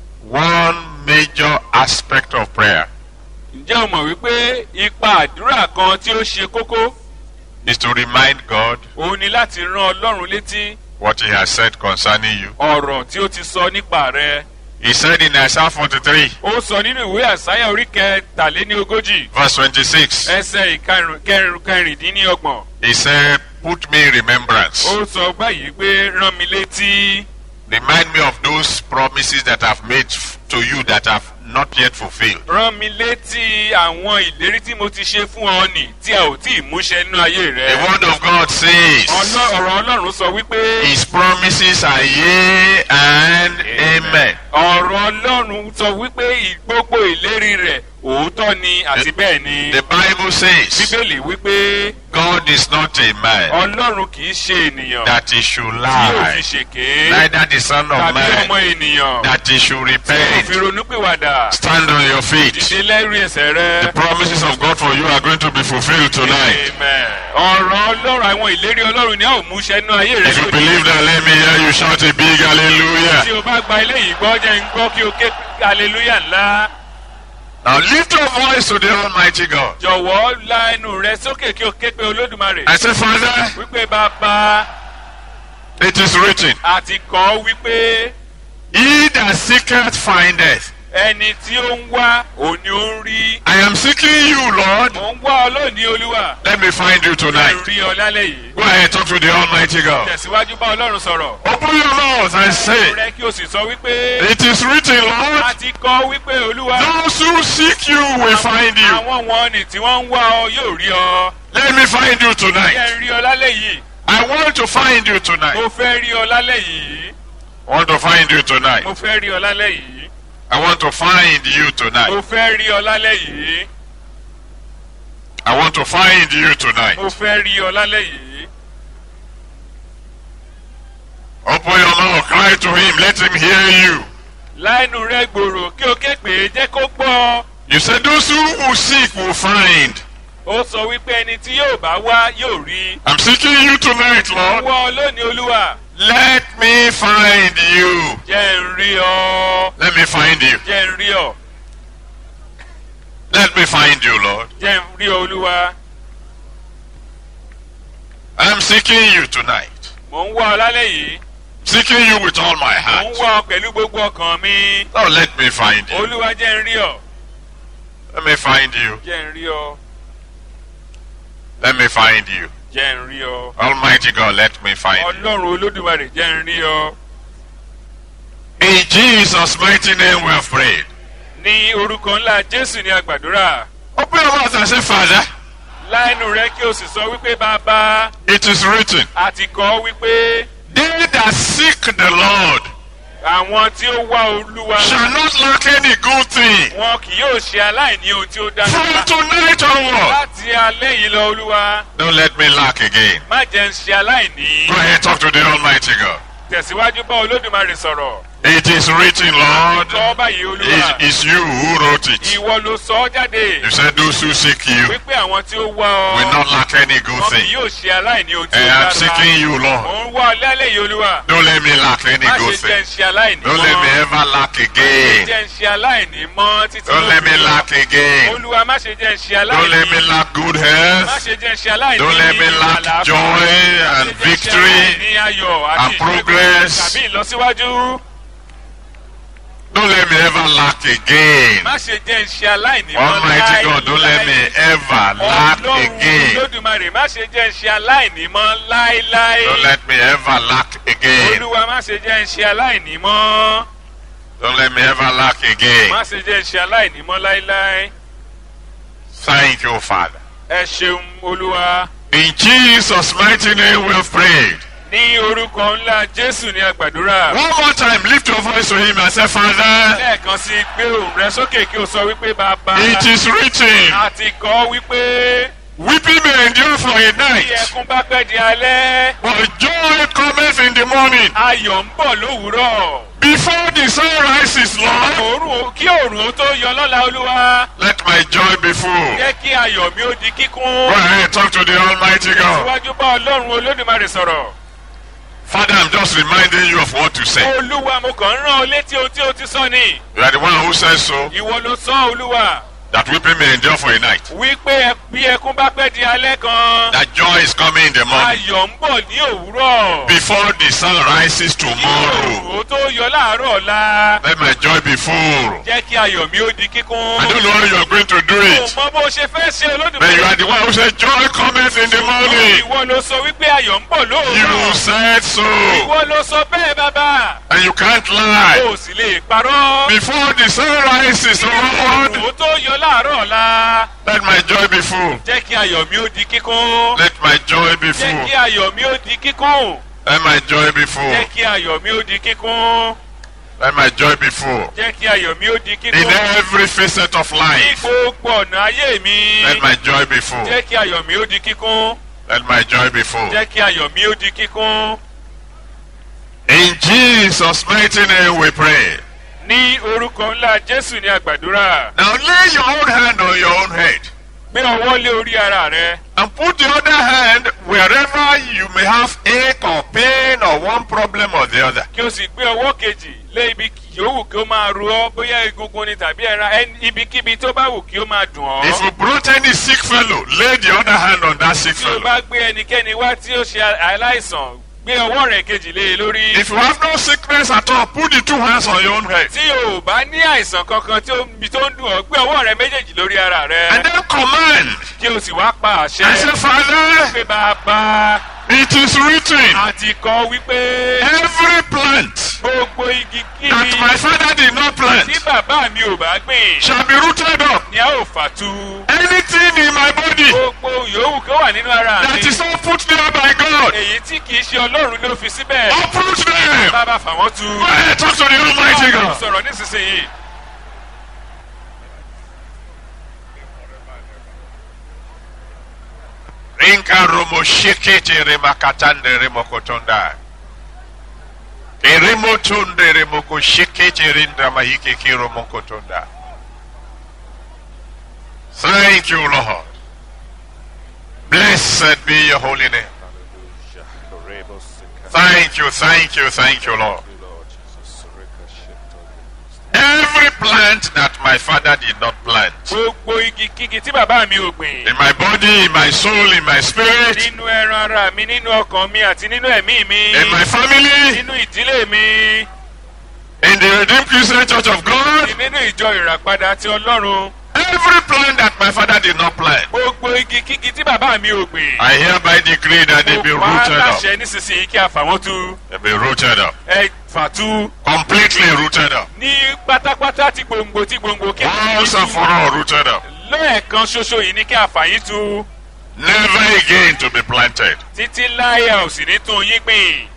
one major aspect of prayer ǹjẹ́ o mọ̀ wípé ipa àdúrà kan tí ó ṣe kókó is to remind God òun ni láti rán ọlọ́run létí what He has said concerning you? ọ̀rọ̀ tí ó ti sọ nípa rẹ. He said in Isaiah 43, ó sọ nínú ìwé àsáyà orí kẹtàléní ogójì verse 26, ẹsẹ̀ ìkarùn- kẹrin- kẹrìndínlọ́gbọ̀n. He said, Put me in remembrance. ó sọ báyìí pé rán mi létí Remind me of those promises that I've made f- to you that have not yet fulfilled. rán mi létí àwọn ìlérí tí mo ti ṣe fún ọ nì tí a ò tí ì múṣẹ nínú ayé The rẹ. word of God says, Ọlọ́- ọ̀rọ̀ ọlọ́run sọ wípé His promises are yea and amen. ọ̀rọ̀ ọlọ́run sọ wípé ì- gbogbo ìlérí rẹ̀ òótọ́ ni àti bẹ́ẹ̀ ni. The Bible says, bíbélì wípé God is not a man ọlọ́run kì í ṣe ènìyàn that he should tí yóò fi lie, ṣèké neither the Son of tàbí ọmọ man ènìyàn that he should tí yóò fi repent. ronúpìwàdà Stand on your feet. dìde lẹ́rìí ẹsẹ̀ rẹ. The promises of God for you are going to be fulfilled tonight. Amen. ọ̀rọ̀ ọlọ́run àwọn ìlérí ọlọ́run ni a ò múṣẹ nínú ayé rẹ If you lónìí. believe that, let me hear you shout a big tí hallelujah. o bá gba ilé yìí gbọ́ jẹ́ ń gbọ́ kí o ké hallelujah ńlá. Now lift your voice to the Almighty God. jọ̀wọ́ la ẹnu rẹ sókè kí o ké pe olódùmarè. I say, Father, wípé bàbá it is written, àti kọ́ wípé He that seeketh findeth. ẹni tí ó ń wá òun ni ó ń rí. I am seeking you, Lord. mò ń wá ọ lónìí olúwa. Let me find you ẹ tonight. rí ọ lálẹ́ yìí. Go ahead, talk to the Almighty God. tẹ̀síwájú bá ọlọ́run sọ̀rọ̀. Open your mouth and say, rẹ kí o sì sọ wípé It is written, Lord. àti kọ́ wípé olúwa. Those who seek you will find you. àwọn wọn ni tí wọ́n ń wá ọ yóò rí ọ. Let me find you Jẹ́ tonight. ń rí ọ lálẹ́ yìí. I want to find you tonight. Mo fẹ́ rí ọ lálẹ́ yìí. I want to find you tonight. Mo fẹ́ rí ọ lálẹ́ yìí. I want to find you Mo tonight. fẹ́ rí ọ lálẹ́ yìí. I want to find you tonight. Mo fẹ́ rí ọ lálẹ́ yìí. Open your mouth, cry to him, let him hear you. Láìnú rẹ gbòòrò kí o ké pè é jẹ́ kó gbọ́. You said those who will seek will find. Ó sọ wípé ẹni tí yóò bá wá yóò rí. I'm seeking you tonight, Lord. Wọ́ ọ lónìí olúwa. Let me find you. Jẹ́ ń rí ọ. Let me find you. Jẹ́ ń rí ọ. Let me find you, Lord. jẹ́ n rí ọ olúwa I'm seeking you tonight. mò ń wá ọ lálẹ́ yìí Seeking you with all my mò ń heart. wá ọ pẹ̀lú gbogbo ọkàn mi Lord, let me find you. olúwa jẹ́ n rí ọ Let me find you. jẹ́ n rí ọ Let me find you. jẹ́ n rí ọ Almighty God, let me find you. ọlọ́run olódùmarè jẹ́ n rí ọ In Jesus' mighty name we have prayed. ní orúkọ ńlá jésù ní àgbàdúrà Open your mouth and say, Father, láìnú rẹ kí o sì sọ wípé bàbá it is written, àti kọ́ wípé They that seek the Lord àwọn tí ó wá olúwa shall not lack any good thing. wọn kì yóò ṣe aláìní ohun tí ó dára From tonight onward, láti alẹ́ yìí lọ olúwa don't let me lack again. má jẹ́ ń ṣe aláìní Go ahead, talk to the Almighty God. tẹ̀síwájú bá olódùmarè sọ̀rọ̀ It is written, Lord, sọ báyìí olúwa it is you who wrote it. ìwọ ló sọ ọ́ jáde You said those who seek you wípé àwọn tí ó wá will ọ not lack any good wọn kì thing. yóò ṣe aláìní ohun tí ó And dára I'm seeking you, Lord. mò ń wá ọ lálẹ́ yìí olúwa Don't let me lack any má good ṣe jẹ́ ń thing. ṣe aláìní Don't let me mọ́ ever lack again. jẹ́ ń ṣe aláìní mọ́ títí Don't let me lópin. lack again. olúwa má ṣe jẹ́ ń ṣe Don't let me aláìní lack good má health. ṣe jẹ́ ń ṣe aláìní Don't let me lack àlàáfíà. joy Má and ṣe jẹ́ ń ṣe victory aláìní ayọ̀ àti and ìṣẹ́gun progress. tàbí ìlọsíwájú Don't let me ever lack again. má ṣe jẹ́ ń ṣe aláìní mọ́ Almighty God, don't let me ever lack ọlọ́run again. olódùmarè má ṣe jẹ́ ń ṣe aláìní mọ́ láéláé Don't let me ever lack again. olúwa má ṣe jẹ́ ń ṣe aláìní mọ́ Don't let me ever lack again. má ṣe jẹ́ ń ṣe aláìní mọ́ láéláé Thank you, Father. ẹ ṣeun olúwa In Jesus' mighty name we have prayed. ní orúkọ ńlá jésù ní àgbàdúrà One more time, lift your voice to him and say, Father, lẹ́ẹ̀kan sí gbé òun rẹ sókè kí o sọ wípé bàbá it is written, àti kọ́ wípé weeping may endure for a bí night, ẹkún bá pẹ́ di alẹ́ but joy cometh in the morning. ayọ̀ ń bọ̀ lówùúrọ̀ Before the sun rises, Lord, òórùn kí òórùn ó tó yọ lọ́la olúwa let my joy be full. jẹ́ kí ayọ̀ mi ó di Go kíkún ahead, talk to the Almighty God. síwájú bá ọlọ́run olódùmarè sọ̀rọ̀ Father, I'm just reminding you of what to say. olúwa mo kàn ń rán ọ létí ohun tí o ti sọ ni You are the one who says so, ìwọ ló sọ olúwa that weeping may endure for a night. wípé ẹ- bí ẹkún bá pẹ́ di alẹ́ kan That joy is coming in the morning. ayọ̀ ń bọ̀ ní òwúrọ̀ Before the sun rises kí tomorrow, òórùn ó tó yọ láàárọ̀ ọ̀la let my joy be full. jẹ́ kí ayọ̀ mi ó di kíkún. I don't know how you are going to do Mo it, mọ bó ṣe fẹ́ ṣe but you are olódùmarè. the one who said joy cometh in the morning. Ìwọ ló sọ wípé ayọ̀ ń bọ̀ You lóòrọ̀. said so, Ìwọ ló sọ bẹ́ẹ̀ bàbá. and you can't lie. O sì lè parọ́. Before the sun rises, Kí Lord, òórùn ó tó yọ láàárọ̀ ọ̀la. let my joy be full. Jẹ́ kí ayọ̀ mi ó di kíkún. Let my joy be Jẹ́ full. kí ayọ̀ mi ó di kíkún. Let my joy be full. Jẹ́ kí ayọ̀ mi ó di kíkún. Let my joy be full. Jẹ́ kí ayọ̀ mi ó di In kíkún. every facet of Ní life, gbogbo ọ̀nà ayé mi. let my joy be full. Jẹ́ kí ayọ̀ mi ó di kíkún. Let my joy be full. Jẹ́ kí ayọ̀ mi ó di kíkún. In Jesus' mighty name we pray. Ní orúkọ ńlá Jésù ní àgbàdúrà. Now lay your own hand on your own head Gbé ọwọ́ lé orí ara rẹ. and put the other hand wherever you may have ache or pain or one problem or the other. kí o sì gbé ọwọ́ kejì lé ibi yòówù kí ó máa ru ọ́ bóyá egungun ni tàbí ẹran ẹni- ibikíbi tó bá wù kí ó máa dùn If ọ́. you brought any sick fellow, lay the other hand on that sick tí o fellow. bá gbé ẹnikẹ́ni wá tí ó ṣe aláìsàn gbé ọwọ́ rẹ̀ kejì lé e lórí. If you have no sickness at all, put the two hands on your own head. tí o bá ní àìsàn kankan tí ó ibi tó ń dùn ọ́ gbé ọwọ́ rẹ méjèèjì lórí ara And rẹ. then command kí o sì wá pa and say, àṣẹ. Father, pé bàbá it is written, àti kọ́ wípé every plant gbogbo igi kíbi that my father did not plant tí bàbá mi ò bá gbìn shall be rooted up. ni a ó fà tu. Anything in my body gbogbo yòówù kí ó wà nínú ara mi. that is not put there by God, èyí tí kìí ṣe ọlọ́run ló fi síbẹ̀. uproot them. bàbá fà wọ́n tu. Go ahead, talk to the Almighty Ọlọ́run God. sọ̀rọ̀ nísinsìnyí. Rinka romo shekete remakatande remokotonda. Keremotonde remoko shekete rinda mahike kiromokotonda. Thank you, Lord. Blessed be your holy name. Thank you, thank you, thank you, Lord. Every plant that my father did not plant. gbogbo igi kígi tí bàbá mi ò gbìn. In my body, in my soul, in my spirit, nínú ẹran ara mi nínú ọkàn mi àti nínú ẹ̀mí mi. in my family, nínú ìdílé mi. in the Redeemed Christian Church of God. nínú ìjọ ìràpadà ti ọlọ́run. Every plant that my father did not plant, gbogbo igi kígi tí bàbá mi ò gbìn. I hereby decree that they be mo pa á rooted up. láṣẹ nísinsìnyí kí a fà wọ́n tú. They be rooted up. ẹ fà tú. Completely rooted up. ní pátápátá tí gbòǹgbò tí gbòǹgbò kí a fà yín Once and for tú. all rooted up. lẹ́ẹ̀kan ṣoṣo yìí ni kí a fà yín tú. Never again to be planted. títí láyà ò sì ní tún yín gbìn.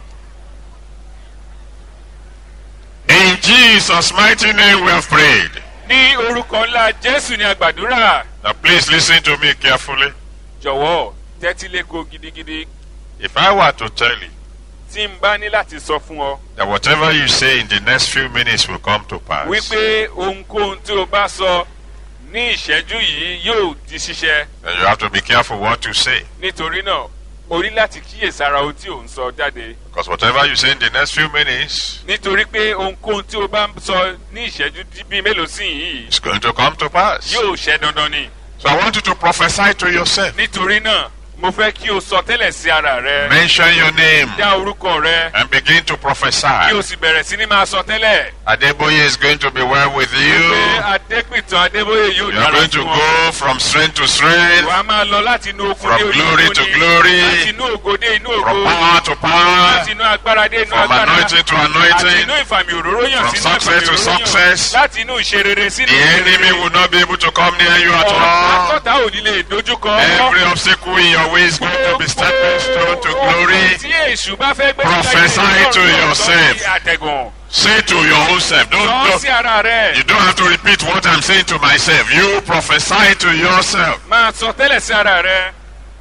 In Jesus' mighty name we have prayed. ní orúkọ ńlá jésù ni a gbàdúrà. Now please listen to me carefully. jọ̀wọ́ tẹ́tí lẹ́kọ̀ọ́ gidigidi If I were to tell you tí n bá ní láti sọ fún ọ that whatever you say in the next few minutes will come to pass, wípé ohunkóhun tí o bá sọ ní ìṣẹ́jú yìí yóò di ṣíṣẹ then you have to be careful what you say. nítorí náà o ní láti kíyèsára ohun tí ò ń sọ jáde Because whatever you say in the next few minutes nítorí pé ohunkóhun tí o bá ń sọ ní ìṣẹ́jú dí- bíi mélòó sí yìí is going to come to pass. yóò ṣẹ dandan ni So I want you to prophesy to yourself. nítorí náà mo fẹ́ kí o sọ tẹ́lẹ̀ sí ara rẹ Mention your name dá orúkọ rẹ and begin to kí o prophesy. sì bẹ̀rẹ̀ sí ní máa sọ tẹ́lẹ̀ Adeboye is going to be well with pé you. adépìtàn adébóyè yóò You are dára going sí to wọn. go from strength to strength, wà á máa lọ láti inú okun From dé orí glory okun to ni. glory. láti inú ògo dé inú from ògo power to láti power, inú agbára dé inú from agbára anointing to láti anointing. inú ìfàmì òróró yàn From sínú ìfàmì success to òróró yàn success. láti inú ìṣerere sínú The enemy will not be able to come near you at ọ̀tá all. tọ́ta ò ní lè dojúkọ Every obstacle in your way is going to be stepping stone to glory. tí èṣù bá fẹ́ gbé Prophesy to yourself. àtẹ̀gùn Say to your own self. Don't, sọ don't, sí ara rẹ̀ you don't have to repeat what I'm saying to myself. You prophesy to yourself. máa sọ tẹ́lẹ̀ sí ara rẹ̀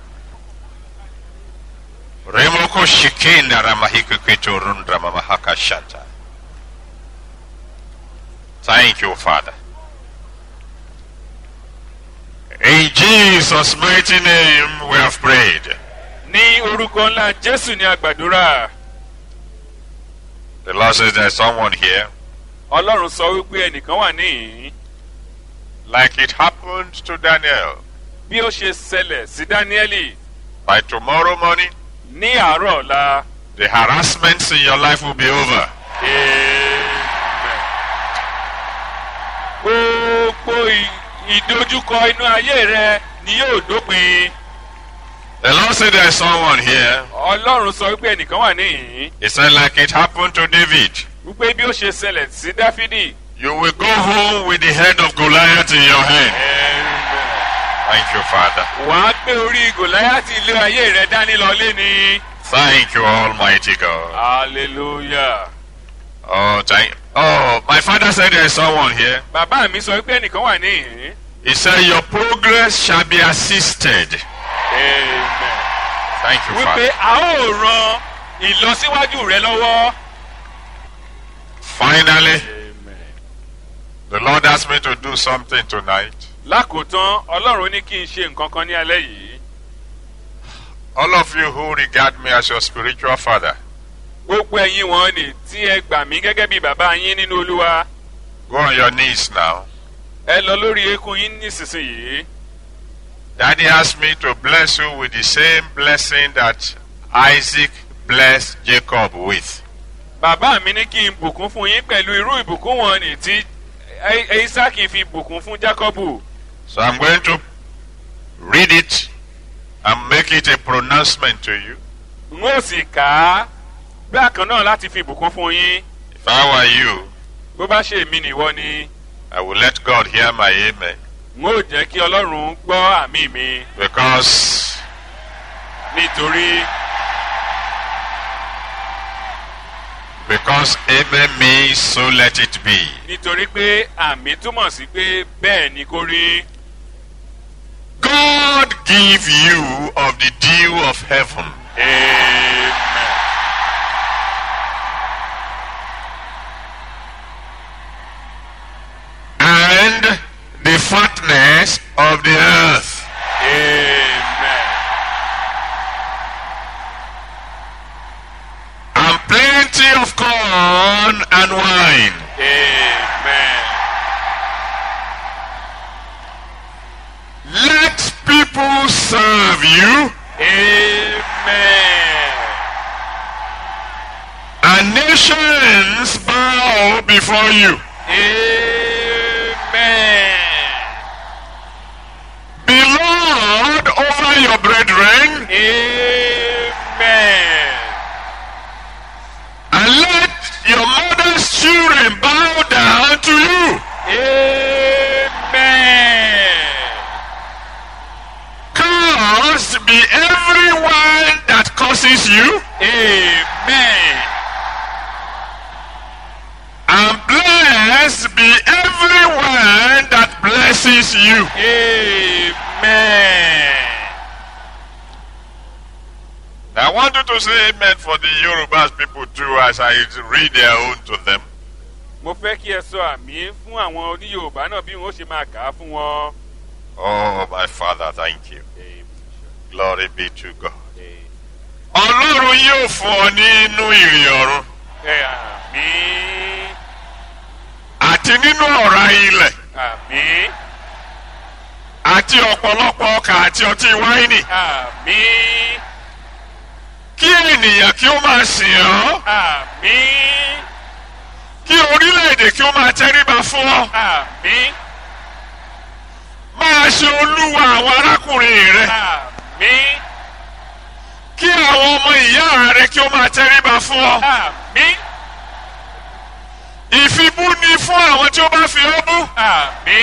Remoko shikinda ramahikuketo rundra mamahaka shata. Thank you, Father. In Jesus' mighty name we have prayed. ní orúkọ ńlá jésù ní àgbàdúrà The Lord says there's someone here, ọlọ́run sọ wípé ẹnìkan wà níhìn like it happened to Daniel. bí ó ṣe ṣẹlẹ̀ sí dáníẹ́lì By tomorrow morning, ní àárọ̀ ọ̀la. the harassments in your life will be over. Amen. gbogbo ì- ìdojúkọ inú ayé rẹ ni yóò dópin. The Lord said there's someone here. ọlọ́run sọ wípé ẹnìkan wà níhìn He said, like it happened to David. wípé bí ó ṣe ṣẹlẹ̀ sí dáfídì. You will go home with the head of Goliath in your hand. Thank you, Father. wàá gbé orí gòláyàtì ilé ayé rẹ dání lọlé ni. Thank you, Almighty God. hallelujah. Oh, thank. Oh, my father said there's someone here. bàbá mi sọ wípé ẹnìkan wà níhìn. He said your progress shall be assisted. amen. Thank you, wípé Father. a ó ran ìlọsíwájú rẹ lọ́wọ́. Finally, the Lord asked me to do something tonight. lákòótán ọlọ́run ní kí n ṣe nǹkan kan ní alẹ́ yìí. All of you who regard me as your spiritual father, gbogbo ẹ̀yin wọn ni tí ẹ gbà mí gẹ́gẹ́ bí bàbá yín nínú olúwa go on your knees now. ẹ lọ lórí eékún yín nísinsìnyí. Daddy asked me to bless you with the same blessing that Isaac blessed Jacob with. bàbá mi ní kí n bùkún fún yín pẹ̀lú irú ìbùkún wọn ni tí Ẹ- isaki fi bùkún fún jacobu. So I'm going to read it and make it a pronouncement to you. n ó sì kà á bákan náà láti fi bùkún fún yín. If I were you, bó bá ṣe èmi nìwọ ni I will let God hear my amen. n ó jẹ́ kí ọlọ́run gbọ́ àmì mi Because nítorí because amen means so let it be. nítorí pé àmì túmọ̀ sí pé bẹ́ẹ̀ ni kó rí. God give you of the dew of heaven. Amen. and the fatness of the earth. Amen. And plenty of corn and wine. Amen. nations bow before you. amen. Be Lord over your brethren amen. and let your mother's children bow down to you. amen. Cursed be everyone that curses you, amen. and blessed be everyone that blesses you. amen. I want you to say amen for the Yorubas people too as I read their own to them. mo fẹ́ kí ẹ sọ àmì fún àwọn oníyorùbá náà bí wọ́n ṣe máa kà á fún wọn. Oh, my Father, thank you. Amen. Glory be to God. Ọlọ́run yóò fún ọ nínú ìrìn ọ̀run ẹ àmì àti nínú ọ̀rá ilẹ̀ àmì àti ọ̀pọ̀lọpọ̀ ọkà àti ọtí wáìnì. àmì Kí ènìyàn kí ó máa sìn ọ́. àmì Kí orílẹ̀-èdè kí ó máa tẹríba fún ọ. àmì Máa ṣe olúwa àwọn arákùnrin rẹ. àmì Kí àwọn ọmọ ìyá rẹ kí ó máa tẹríba fún ọ. àmì Ìfibú ni fún àwọn tí ó bá fi ọ́ bú. àmì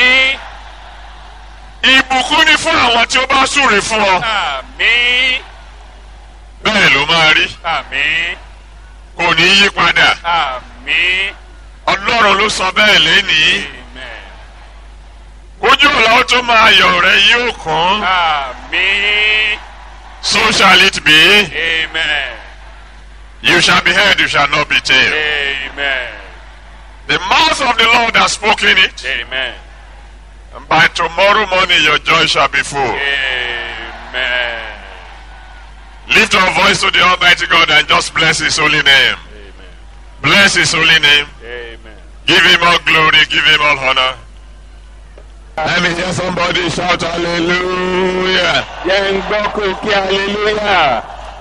Ìbùkún ni fún àwọn tí ó bá súre fún ọ. àmì Bẹ́ẹ̀ ló máa rí. àmì Kò ní yí padà. àmì Ọlọ́run ló sọ bẹ́ẹ̀ lénìí. amen Ojú ọ̀la ó tó máa yọ̀ rẹ yóò kún. àmì So shall it be. amen You shall be heard, you shall not be tailed. amen The mouth of the Lord has spoken it. amen And by tomorrow morning your joy shall be full. amen Lift your voice to the Almighty God and just bless His holy name. amen Bless His holy name. amen Give Him all glory. Give Him all honor. Let me hear somebody shout hallelujah. jẹ́ ń gbọ́ kó kí hallelujah.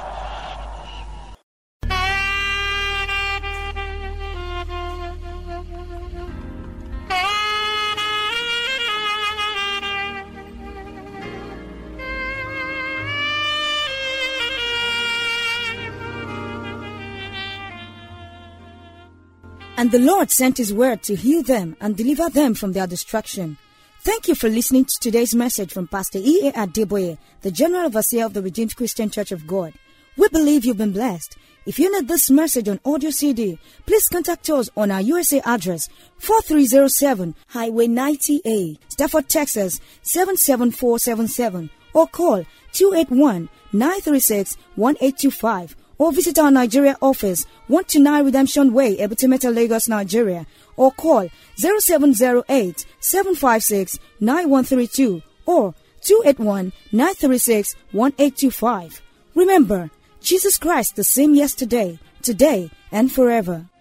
And the Lord sent his word to heal them and deliver them from their destruction. Thank you for listening to today's message from Pastor E.A. Adeboye, the General Overseer of the Redeemed Christian Church of God. We believe you've been blessed. If you need this message on audio CD, please contact us on our USA address 4307 Highway 90A, Stafford, Texas 77477 or call 281 936 1825 or visit our Nigeria office 129 Redemption Way, Ebutimeta, Lagos, Nigeria or call 0708 756 9132 or 281 936 1825. Remember, Jesus Christ the same yesterday, today, and forever.